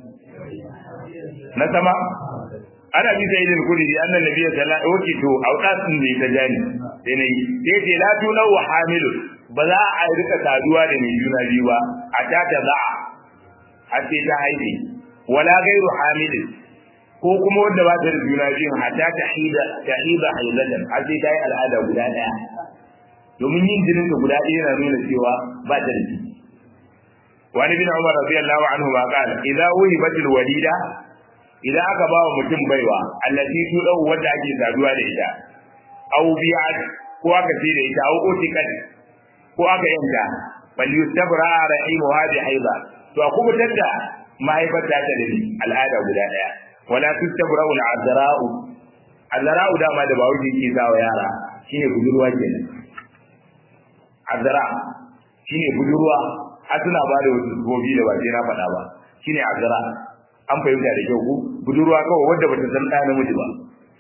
Na sama? Ana bi sai idin kudi da annan nabiya sallallahu alaihi wasallam to autasin ne ta jani. Sai ne sai ce la tu law hamilu ba za a rika saduwa da mai juna biyu ba a ta ta za'a har sai ta haife wala gairu hamilin ko kuma wanda ba ta da juna biyu hatta ta hida ta hida hailatan har sai ta yi al'ada guda daya domin yin jinin ka guda ɗaya yana nuna cewa ba ta da ciki wani bin umar radiyallahu anhu ma qala idza wuhibat walida idan aka ba wa mutum baiwa allati tudau wanda ake saduwa da ita aw bi'at ko aka ce da ita aw utikat ko aka yanka bal yustabra rahimuha bi haida to a kubutar da mahaifar ta da al'ada guda ɗaya wala tustabra al-azra'u azra'u dama da bawo ke sawa yara shine budurwa kenan azra shine budurwa har suna ba da wasu gobi da ba sai na faɗa ba shine azra an fahimta da kyau ku budurwa kawai wadda bata san ɗa namiji ba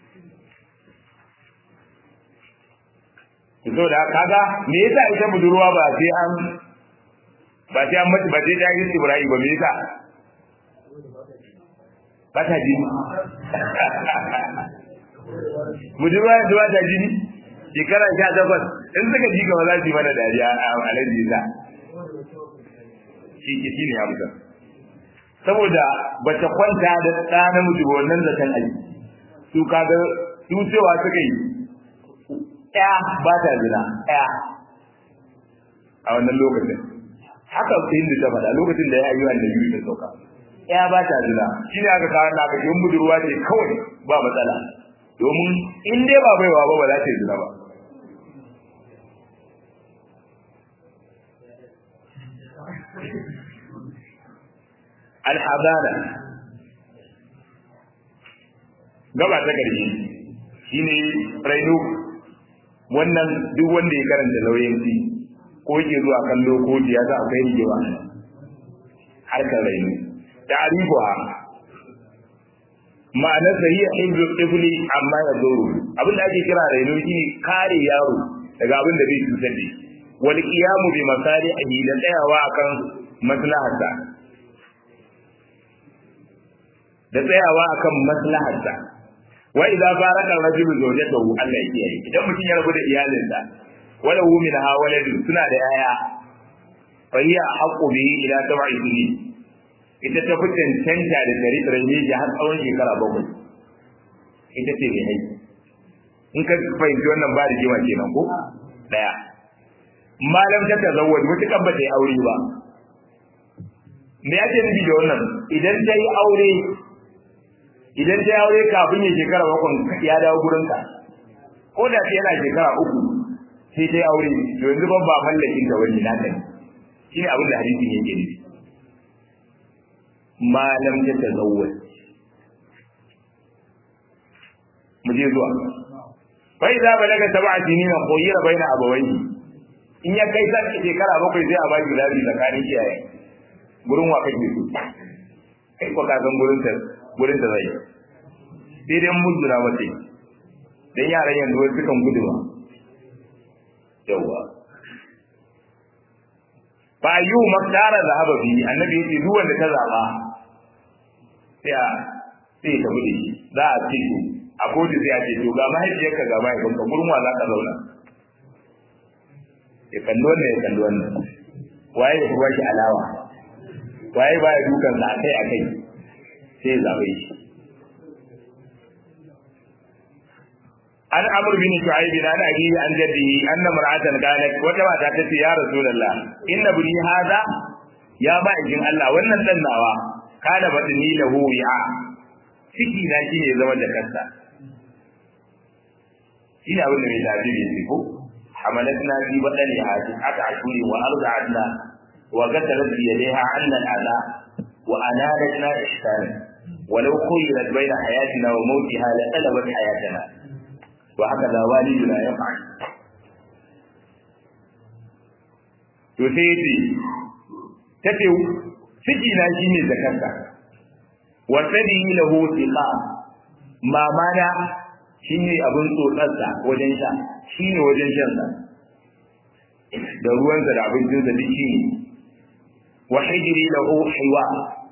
so da kaga me yasa ita budurwa ba sai an ba sai an mace ba sai ta yi Ibrahim ba me yasa ba ta jini budurwa yanzu ba ta jini shekara sha takwas in suka ji gaba za su yi mana dariya a alaji za shi ke shi ne hamsa saboda ba ta kwanta da ɗa namiji ba wannan zaton aji su kaga su cewa suka yi ɗaya ba ta zina ɗaya a wannan lokacin haka sai da ta faɗa lokacin da ya yi wannan biyu ta sauka ɗaya ba ta zina shi ne aka kawo naka yin budurwa ce kawai ba matsala domin in dai ba baiwa ba ba za ta yi zina ba alhabara gaba ta ƙarshe shine rainu wannan duk wanda ya karanta lauyanci ko yake zuwa kallo ko ya za akwai rigewa harkar rainu ta'rifuha ma'anar sa hiya hibru tifli amma ya zuru abin da ake kira rainu shine kare yaro daga abin da bai cutar da shi wal qiyamu bi masalihi da tsayawa akan maslaharsa da tsayawa akan maslaharsa wa idza faraka rajulu zawjatahu Allah ya kiyaye idan mutum ya rabu da iyalinsa wala hu min ha waladu suna da yaya fa hiya haqqu bihi ila sab'i sinin ita ta fi cancanta da tare da rage ji har tsawon shekara bakwai ita ce mai haiti in ka fahimci wannan ba da jima kenan ko daya malam ta tazawwaj mutukan ba ta yi aure ba me ake nufi da wannan idan ta yi aure idan ta yi aure kafin ya shekara bakwai ya dawo gurinka ko da ta yana shekara uku sai ta yi aure to yanzu ban ba mallakin ka wani naka ne shi ne abin da hadisin yake nufi malam ta tazawwaj mu je zuwa fa idza balaga sab'a sinina khuyira baina abawayhi in ya kai san shekara bakwai sai a baki labi tsakanin iyaye gurin wa kake so kai ko ka san gurin ta gurin ta zai sai dai mun jira mace dan yaran yanzu wai sukan gudu ba yawa fa ayu maktara zahaba bi annabi yace duk wanda ta zaba sai a sai ta bude za a ce a kotu sai a ce to ga mahaifiyarka ga mahaifinka gurin wa za ka zauna ya kalli wannan ya kalli wannan waye ya ba shi alawa waye ba ya dukan sa akai akai sai ya zabe shi an amr bin shu'aib an abi an jaddi anna mar'atan qalat wata mata ta ce ya rasulullah inna buni hada ya ba ikin Allah wannan dan nawa kana badni lahu wi'a ciki na shine ya zama da kansa ina abin da mai tafi ne ko حملتنا في بطنها تسعة أشهر وأرضعتنا وقتلت بيديها عنا الأذى وأنالتنا إحسانا ولو خيرت بين حياتنا وموتها لطلبت حياتنا وهكذا والدنا يفعل يسيدي تتو سجينا شيني زكاتا وسدي له ثقة ما مانا shine abin tsotsarsa wajen sha shine wajen shansa da ruwansa da abincinsa duk shi ne wa hijiri lahu hiwa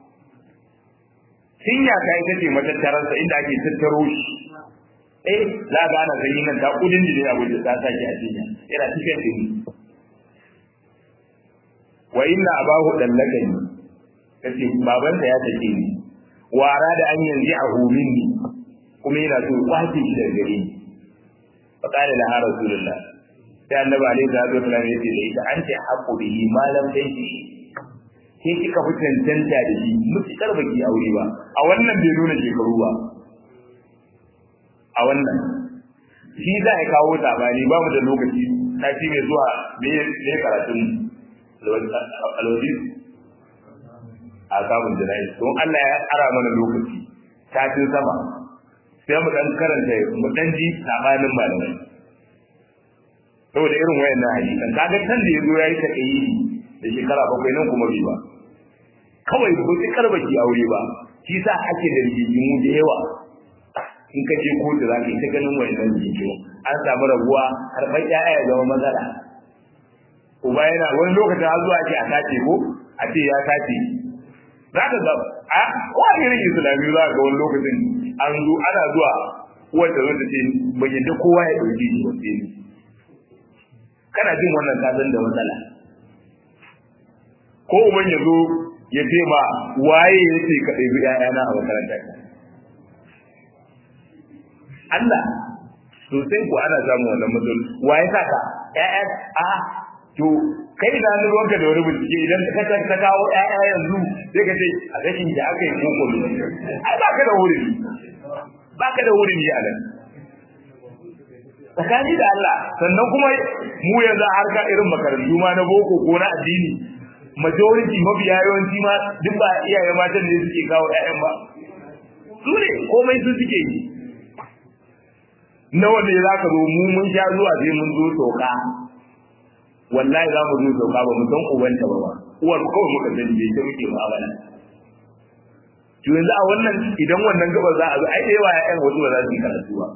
sinya ta ita ce matattararsa inda ake tattaro shi eh za ga ana sanyi nan ta kudin jini abin da ta sake a cinya yana cikin jini wa inna abahu dallakani kace babansa ya take ni wara da an yanzu a minni kuma yana so kwace shi daga gare ni fa qala la rasulullah sai annabi alaihi salatu wasallam ya ce da ita an ce haqqu bihi ma lam tanki ke kika fi cancanta da shi mutukar baki aure ba a wannan bai nuna shekaru ba a wannan shi za a kawo sabani ba mu da lokaci sati mai zuwa me ne karatun alwadi a samun jana'i don Allah ya ara mana lokaci satin sama sai mu dan karanta mu dan ji sabanin malamai saboda irin wayannan hadisan kaga kan da yazo yayi ta kai da shekara bakwai nan kuma bai ba kawai ba sai karbaki aure ba shi sa ake da rigimu da yawa in ka je kotu za ka yi ta ganin wayannan rigimu an samu rabuwa karɓar ƴaƴa ya zama matsala uba yana wani lokacin har zuwa ake a sace ko a ce ya sace za ka ga a kowane irin islami za ka ga wani lokacin an zo ana zuwa wanda zo ta ce ban yadda kowa ya ɗauki shi wasu ne kana jin wannan kasan da matsala ko uban ya zo ya ce ma waye ya ce ka ɗaibi ‘ya'yana a makaranta Allah sosai ko ana samun wannan matsaloli waye sa ka ‘ya'ya a to kai da ni ruwanka da wani bincike idan ka ta kawo ƴaƴa yanzu sai ka ce a rashin da aka yi koko ne ai ba ka da wurin ba ka da wurin a nan tsakani da Allah sannan kuma mu yanzu har ka irin makarantu ma na boko ko na addini majority mabiya yawanci ma duk ba iyaye matan ne suke kawo ƴaƴan ba su ne komai su suke yi nawa ne za ka zo mu mun sha zuwa sai mun zo sauka wallahi za mu zo sauka ba mu san ubanta ba ba uwar kawai muka sani bai ta muke mu'amala to yanzu a wannan idan wannan gaba za a zo ai da yawa ƴaƴan wasu ba za su yi karatu ba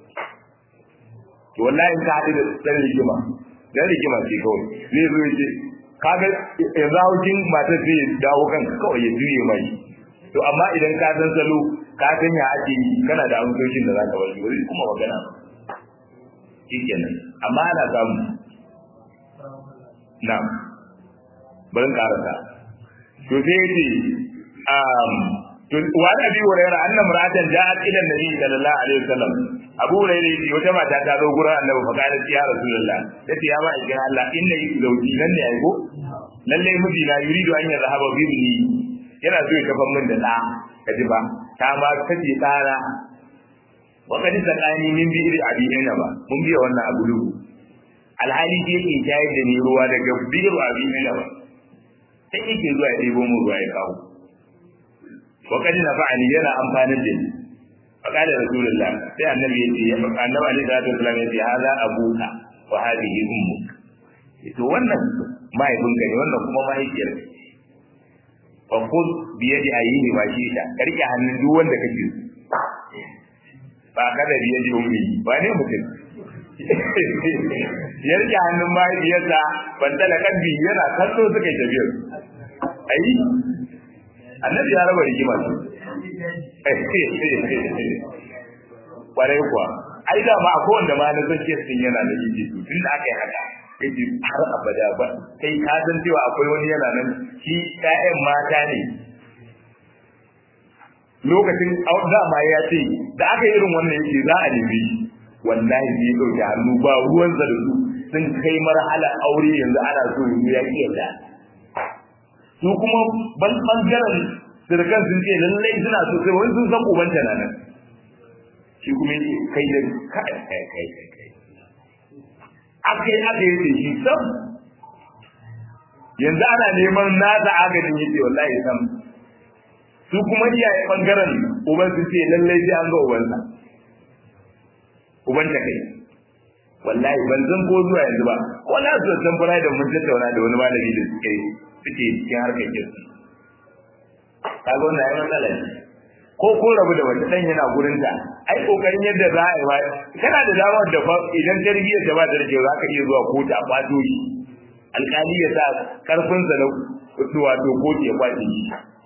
to wallahi in ka haɗu da ɗan rigima ɗan rigima ce kawai zai zo ya ce kaga yanzu haukin matar zai dawo kanka kawai ya juye mai to amma idan ka san salo ka san ya ake yi kana da amsoshin da za ka bari ba zai kuma magana ba shikenan amma ana samu na'am bari karasa to sai yace um to wa da bi wurayra anna mar'atan ja'at ila nabi sallallahu alaihi wasallam abu hurairah yace wata mata ta zo gurin annabi fa kana ya rasulullah yace ya ba ikin Allah inna zawji nan ne aiko lalle miji na yuridu an yazhaba bi ibni yana so ya kafan min da da kaji ba ta ma kace tsara wa kad saqani min bi iri abi ina ba mun biya wannan abu lugu alhali shi yake shayar da ni ruwa daga biyu abi ina ba sai yake zuwa ya ɗebo mu ruwa ya kawo wa kad nafa'ani yana amfani da ni فقال رسول الله sai annabi yace annabi alaihi salatu wasallam yace hada abuka wa hadhihi ummuk to wannan mahaifinka ne wannan kuma mahaifiyar ka fa khudh bi yadi ayyihi ma shi'ta karke hannun duk wanda kake ba kada bi yadi ummi ba ne mutum ya rike hannun mahaifiyarsa ban tala kalbi yana kallo suka yi tafiyar ayi annabi ya raba rigima su kwarai kuwa ai da ma akwai wanda ma na san kes din yana da yiji to tun da aka yi haka yaji har abada ba kai ka san cewa akwai wani yana nan shi ƴaƴan mata ne lokacin dama ya ce da aka yi irin wannan yake za a nemi shi wallahi ne ɗauke hannu ba ruwan da su sun kai marhala aure yanzu ana so yanzu ya ƙi yadda su kuma ban ɓangaren sirkan sun ce lallai suna so sai wani sun san ubanta na nan shi kuma yake kai da kai kai kai kai kai aka yi aka yi da shi sam yanzu ana neman nasa agajin yake wallahi sam su kuma iyaye bangaren uban su ce lallai sai an ga ubansa uban ta kai wallahi ban san ko zuwa yanzu ba wala su san fara da mun tattauna da wani malami da suke suke cikin harkar kirki kaga wannan ai matsala ne ko ko rabu da wata dan yana gurin ta ai kokarin yadda za a yi ba kana da damar da fa idan tarbiyyar ta ba da rike za ka iya zuwa kotu a kwato shi alƙali ya sa karfin sa na wato kotu ya kwace shi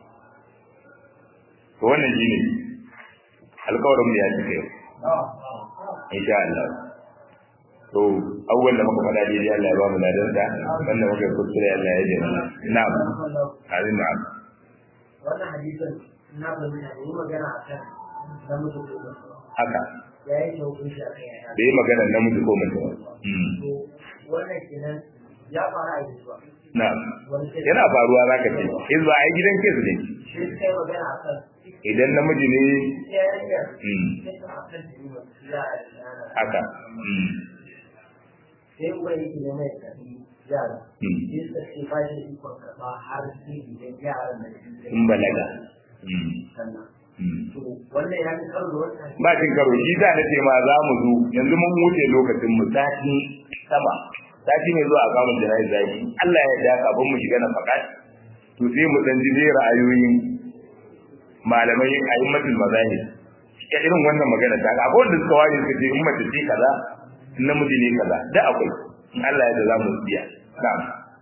to wannan shine alƙawarin mu ya cika yau insha Allah to awwal da muka faɗa dai Allah ya ba mu ladan da wannan muka kuskure Allah ya jira na'am amin na'am
wannan hadisin na fahimta da yi magana a kan namiji ko mace
haka
ya yi ta hukunci a kan yaya
da yi magana namiji ko mace ba
to wannan kenan ya fara a yanzu ba
na'am
wani sai
yana faruwa zaka ce in ba ai gidan kes ne
shi suka yi magana a kan
idan namiji ne
ita yarinyar
mm,
sai ta a kan jini masu za a yi ana
haka mm,
sai uban yake ne mai tafi yara
mm,
sai suka ce ba shi da ikon karɓa har sai idan yaran da shi
in balaga mm,
sannan
mm.
to wannan ya fi karo da wannan
ba cin karo shi da na ce ma za mu zo yanzu mun wuce lokacin mu sati sama sati ne zuwa kamun jana'i zaki Allah ya yarda kafin mu shiga na fakat to sai mu dan ji dai ra'ayoyin malamai a'immatul mazahib ya irin wannan magana ta ga akwai wanda suka ware suka ce in mace ce kaza in namiji ne kaza da akwai in Allah ya yarda za mu biya na'am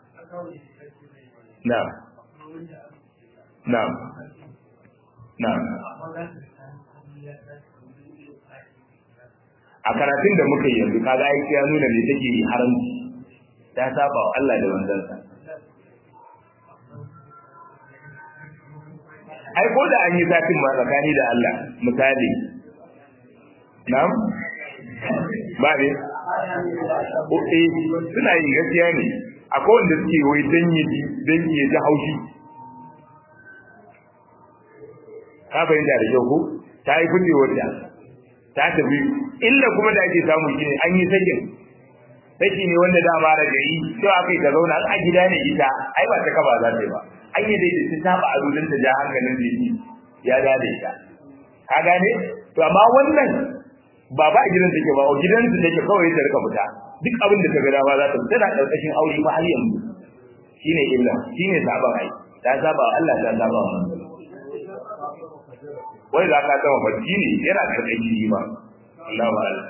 na'am na'am na'am a karatun da muka yi yanzu kaga aiki ya nuna ne take yi haramci ta saba wa Allah da wanzansa ai ko da an yi zafin ma tsakani da Allah misali na'am ba ne o eh suna yin gaskiya ne akwai wanda suke wai dan yi dan yi ji haushi ka fahimta da kyau ko ta yi fitewar da ta tafi illa kuma da ake samu shine an yi sakin saki ne wanda dama da gari sai aka yi ta zauna a gida ne ita ai ba ta kaba za ta yi ba an yi dai ta saba a dudun ta ja hankalin da yi ya da da ita ka gane to amma wannan ba ba a gidan take ba a gidan su take kawai ta rika fita duk abin da ta ga dama za ta fita tana karkashin aure ba har yanzu shine illa shine saban ai ta saba wa Allah ta saba wa manzo wai za ka gama bacci ne yana karkashin shi ma Allah ba Allah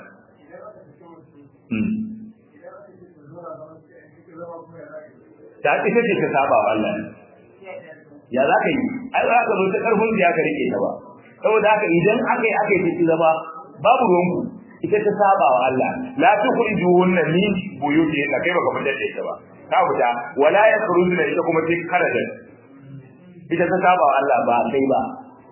ta ita ce ta saba wa Allah ya za ka yi ai za ka zo ta karfin da ka rike ta ba saboda haka idan aka yi aka yi ta zama babu ruwanku ita ta saba wa Allah la tukhriju hunna min buyuti na kai baka fitar da ita ba ka fita wala yakhrujuna ita kuma sai karajan ita ta saba wa Allah ba kai ba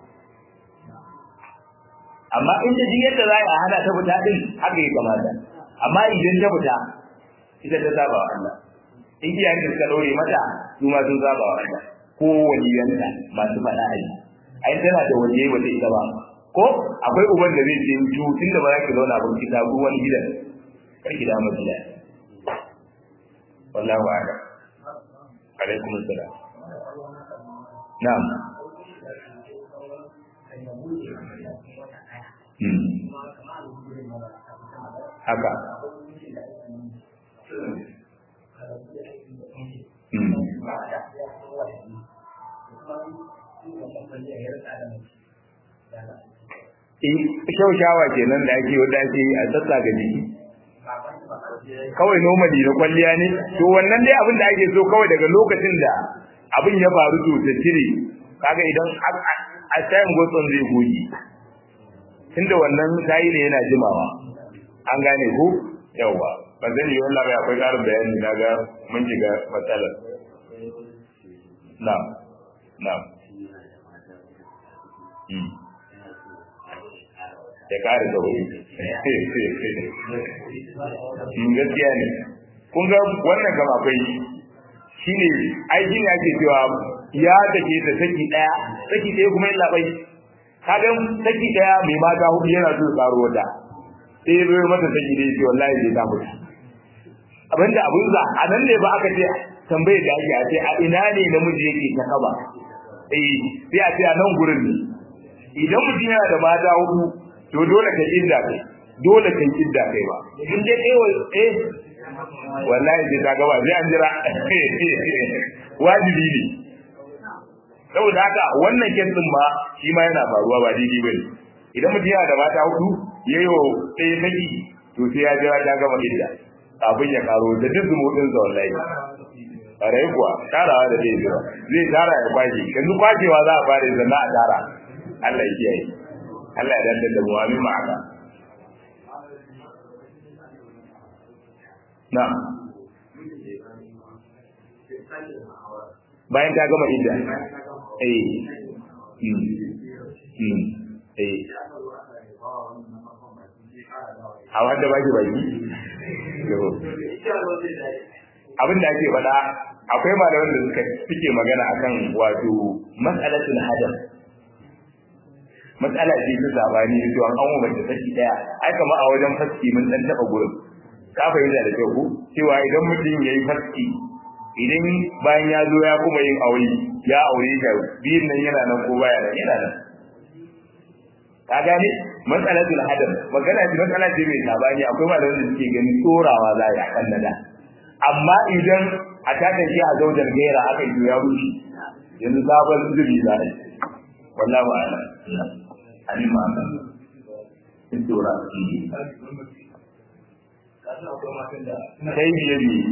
amma in ta ji yadda za a hana ta fita din haka ya kamata amma idan ta fita ita ta saba wa Allah in iyayen da suka dore mata su ma sun saba wa Allah ko waliyanta masu faɗa a yi ai tana da waje ba ta ita ba ko akwai uban da zai ce to tunda ba za ki zauna ba ki tabu wani gidan kar ki dama gida wallahu a'lam alaikum assalam na'am hmm haka hmm shaushawa kenan da ake wanda ake a sassa ga jiki kawai normally na kwalliya ne to wannan dai abin da ake so kawai daga lokacin da abin ya faru to ta cire kaga idan a tayin gotson zai goge tunda wannan tayi ne yana jimawa an gane ko yawa ba zan yi wallah bai akwai ƙarin bayani na ga mun shiga matsalar na'am na'am ya ƙara da wuri gaskiya ne kun ga wannan gama akwai shi ne aiki ne ake cewa ya take ta saki ɗaya saki ɗaya kuma yin labai kagan saki ɗaya mai mata hudu yana so karo wata sai ya zo mata saki ɗaya ce wallahi zai ta mutu abinda abin za a nan ne ba aka ce tambayar da ake a ce a ina ne namiji yake ta kaba eh sai a ce a nan gurin ne idan mutum yana da mata hudu to dole ka idda kai dole ka idda kai ba in dai kai eh wallahi sai ta gaba sai an jira wajibi ne saboda haka wannan kesin ma shi ma yana faruwa ba daidai bane idan mutum yana da mata hudu yayo ɗaya saki to sai ya jira ta gama idda kafin ya karo da duk zumuɗin sa wallahi rai kuwa tarawa da zai jira zai tara ya kwashe yanzu kwashewa za a fara zanna a tara Allah ya kiyaye Allah ya dantar da mu amin ma'aka na bayan ta gama idda eh hmm hmm eh a wanda baki baki abin da ake faɗa akwai malaman da suka suke magana akan wato mas'alatul hadam matsala ce ta sabani to an an mace saki daya ai kamar a wajen faski mun dan taba gurin ka fahimta da kyau cewa idan mutum yayi faski idan bayan ya zo ya kuma yin aure ya aure ta biyun nan yana nan ko baya nan yana nan ka gane matsalatul hadam magana ce matsala ce mai sabani akwai malaman da suke ganin tsorawa za a kan nada amma idan a takan shi a zaujar gaira aka yi ya rushe yanzu sabon zubi za a yi wallahu a'lam ani ma ka in tura shi sai biye biye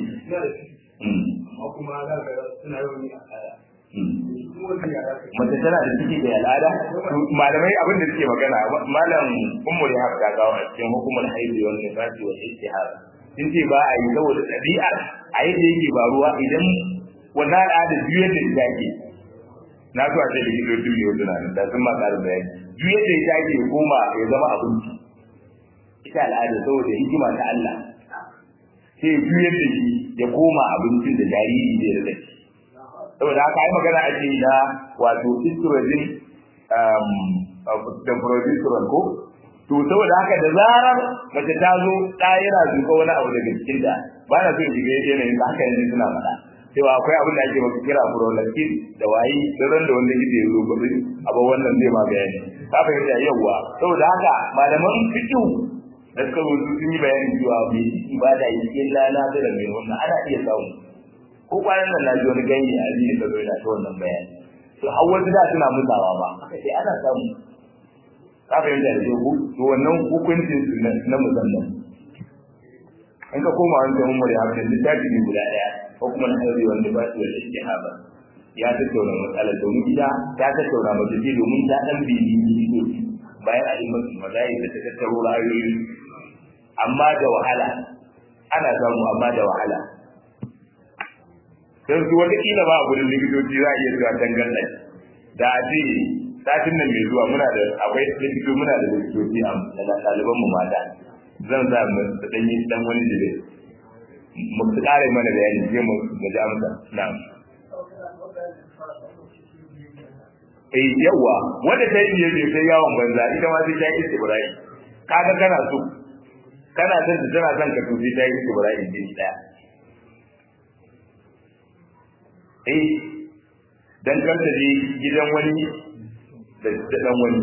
mace tana da ciki da al'ada malamai abin da suke magana malam ummu ya haka gawa a cikin hukumar haihu wal nifasi wal istihara sun ce ba a yi saboda ɗabi'ar a yadda yake ba ruwa idan wannan al'ada biyu yadda ta ke na so a ce da gido biyu yau suna da sun ma ƙarin bayani biyu yadda ya ke goma ya zama abinci ita al'ada saboda hikima ta Allah sai biyu yadda shi ya koma abincin da jariri zai rada shi saboda haka ai magana ake yi na wato estrogen da progesterone ko to saboda haka da zarar mace ta zo ta yana zuka wani abu daga cikin ta ba na so in shiga yanayin da haka yanzu suna faɗa cewa akwai abin da ake maka kira prolactin da wayi ran da wanda yake zo gobe abu wannan zai ma bayani ka fahimta yawa saboda haka malaman fiqh da suka zo sun yi bayani cewa mai ibada yake lana da mai wannan ana iya samu ko kwanan nan na ji wani ganye a jikin da zo yana ta wannan bayani to har wasu da suna mutawa ba aka ce ana samu ka fahimta da ku to wannan hukuncin su na musamman in ka koma wani jami'in mura hakan littafi ne guda ɗaya ko kuma na ɗaure wanda ba su da istihaba ya tattauna matsalar domin ita ta tattauna mata ce domin ta ɗan bibi ne bayan a yi masu mazai da ta tattaro ra'ayoyi amma da wahala ana samu amma da wahala don su wataƙila ba a gudun likitoci za a iya zuwa dangan da a ce satin nan mai zuwa muna da akwai likito muna da likitoci a ɗaliban mu mata zan sa mu da dan yi dan wani dire mu su ƙara mana bayani sai mu mu ji amsa na'am eh yawa wanda ta yi biye sai yawon banza ita ma sai ta yi istibrai kaga kana so kana son ta tana son ka to sai ta yi istibrai din daya eh dan kanta je gidan wani da dan wani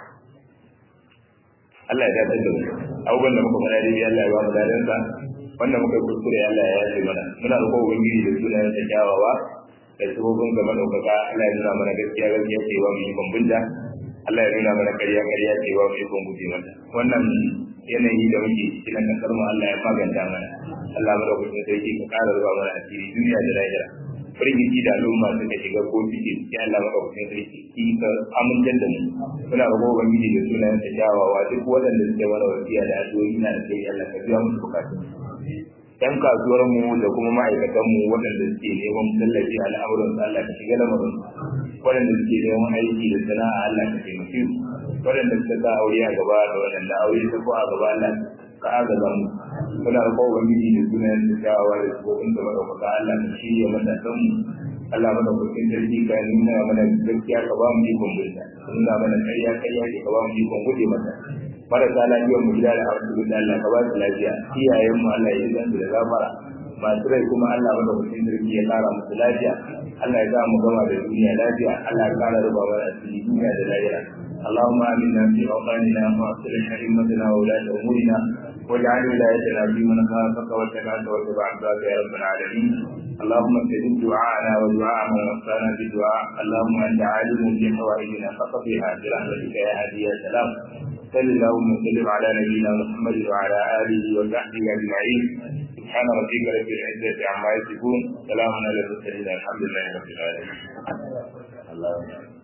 Allah ya dace da mu abubuwan da muka fara dai Allah ya ba mu dadan sa wanda muka kuskure Allah ya yafe mana muna roƙo ubangiji da sunayen sa kyawawa da sabobin gaba ɗaukaka Allah ya nuna mana gaskiya gaskiya ce wa mu yi bambunta Allah ya nuna mana ƙarya ƙarya ce wa mu yi bambunta mata wannan yanayi da muke cikin kasar mu Allah ya maganta mana Allah mu da kuma sai ka ƙara zuwa mana asiri duniya da lahira firgici da al'umma suka shiga ko suke ya Allah madaukakin sarki ki ka amintar da mu muna roƙo ubangiji da sunayen ta kyawawa duk waɗanda suke mana wasiya da addu'o'i na da kai Allah ka biya musu bukatun yan kasuwar mu da kuma ma'aikatan mu waɗanda suke neman tallafi a al'amuran su Allah ka shiga lamarin waɗanda suke neman aiki da sana'a Allah ka taimake su waɗanda suka sa aure a gaba da waɗanda aure ta ko a gaba Allah ka agaza mu muna roƙon ubangiji da sunayen da kyawawa da sabobin da madaukaka Allah ka shirya matasan mu Allah mana kusin sarki ka nuna mana gaskiya ka ba mu ikon bulta nuna mana ƙarya ƙarya ka ba mu ikon guje mata marasa lafiyar mu gida da arziki da Allah ka ba su lafiya iyayen mu Allah ya zan da gafara masu rai kuma Allah mana kusin sarki ya kara musu lafiya Allah ya sa mu gama da duniya lafiya Allah ya kara ruba mana asiri duniya da lahira اللهم آمنا في أوطاننا وأصلح أئمتنا وولاة أمورنا واجعل ولايتنا في من خافك واتبعك واتبع عبادك يا رب العالمين اللهم استجب دعاءنا ودعاء من وصانا بالدعاء اللهم انت عالم بحوائجنا فقضيها برحمتك يا هادي يا سلام صل اللهم وسلم على نبينا محمد وعلى اله وصحبه اجمعين سبحان ربك رب العزه عما يصفون سلام على المرسلين الحمد لله رب العالمين اللهم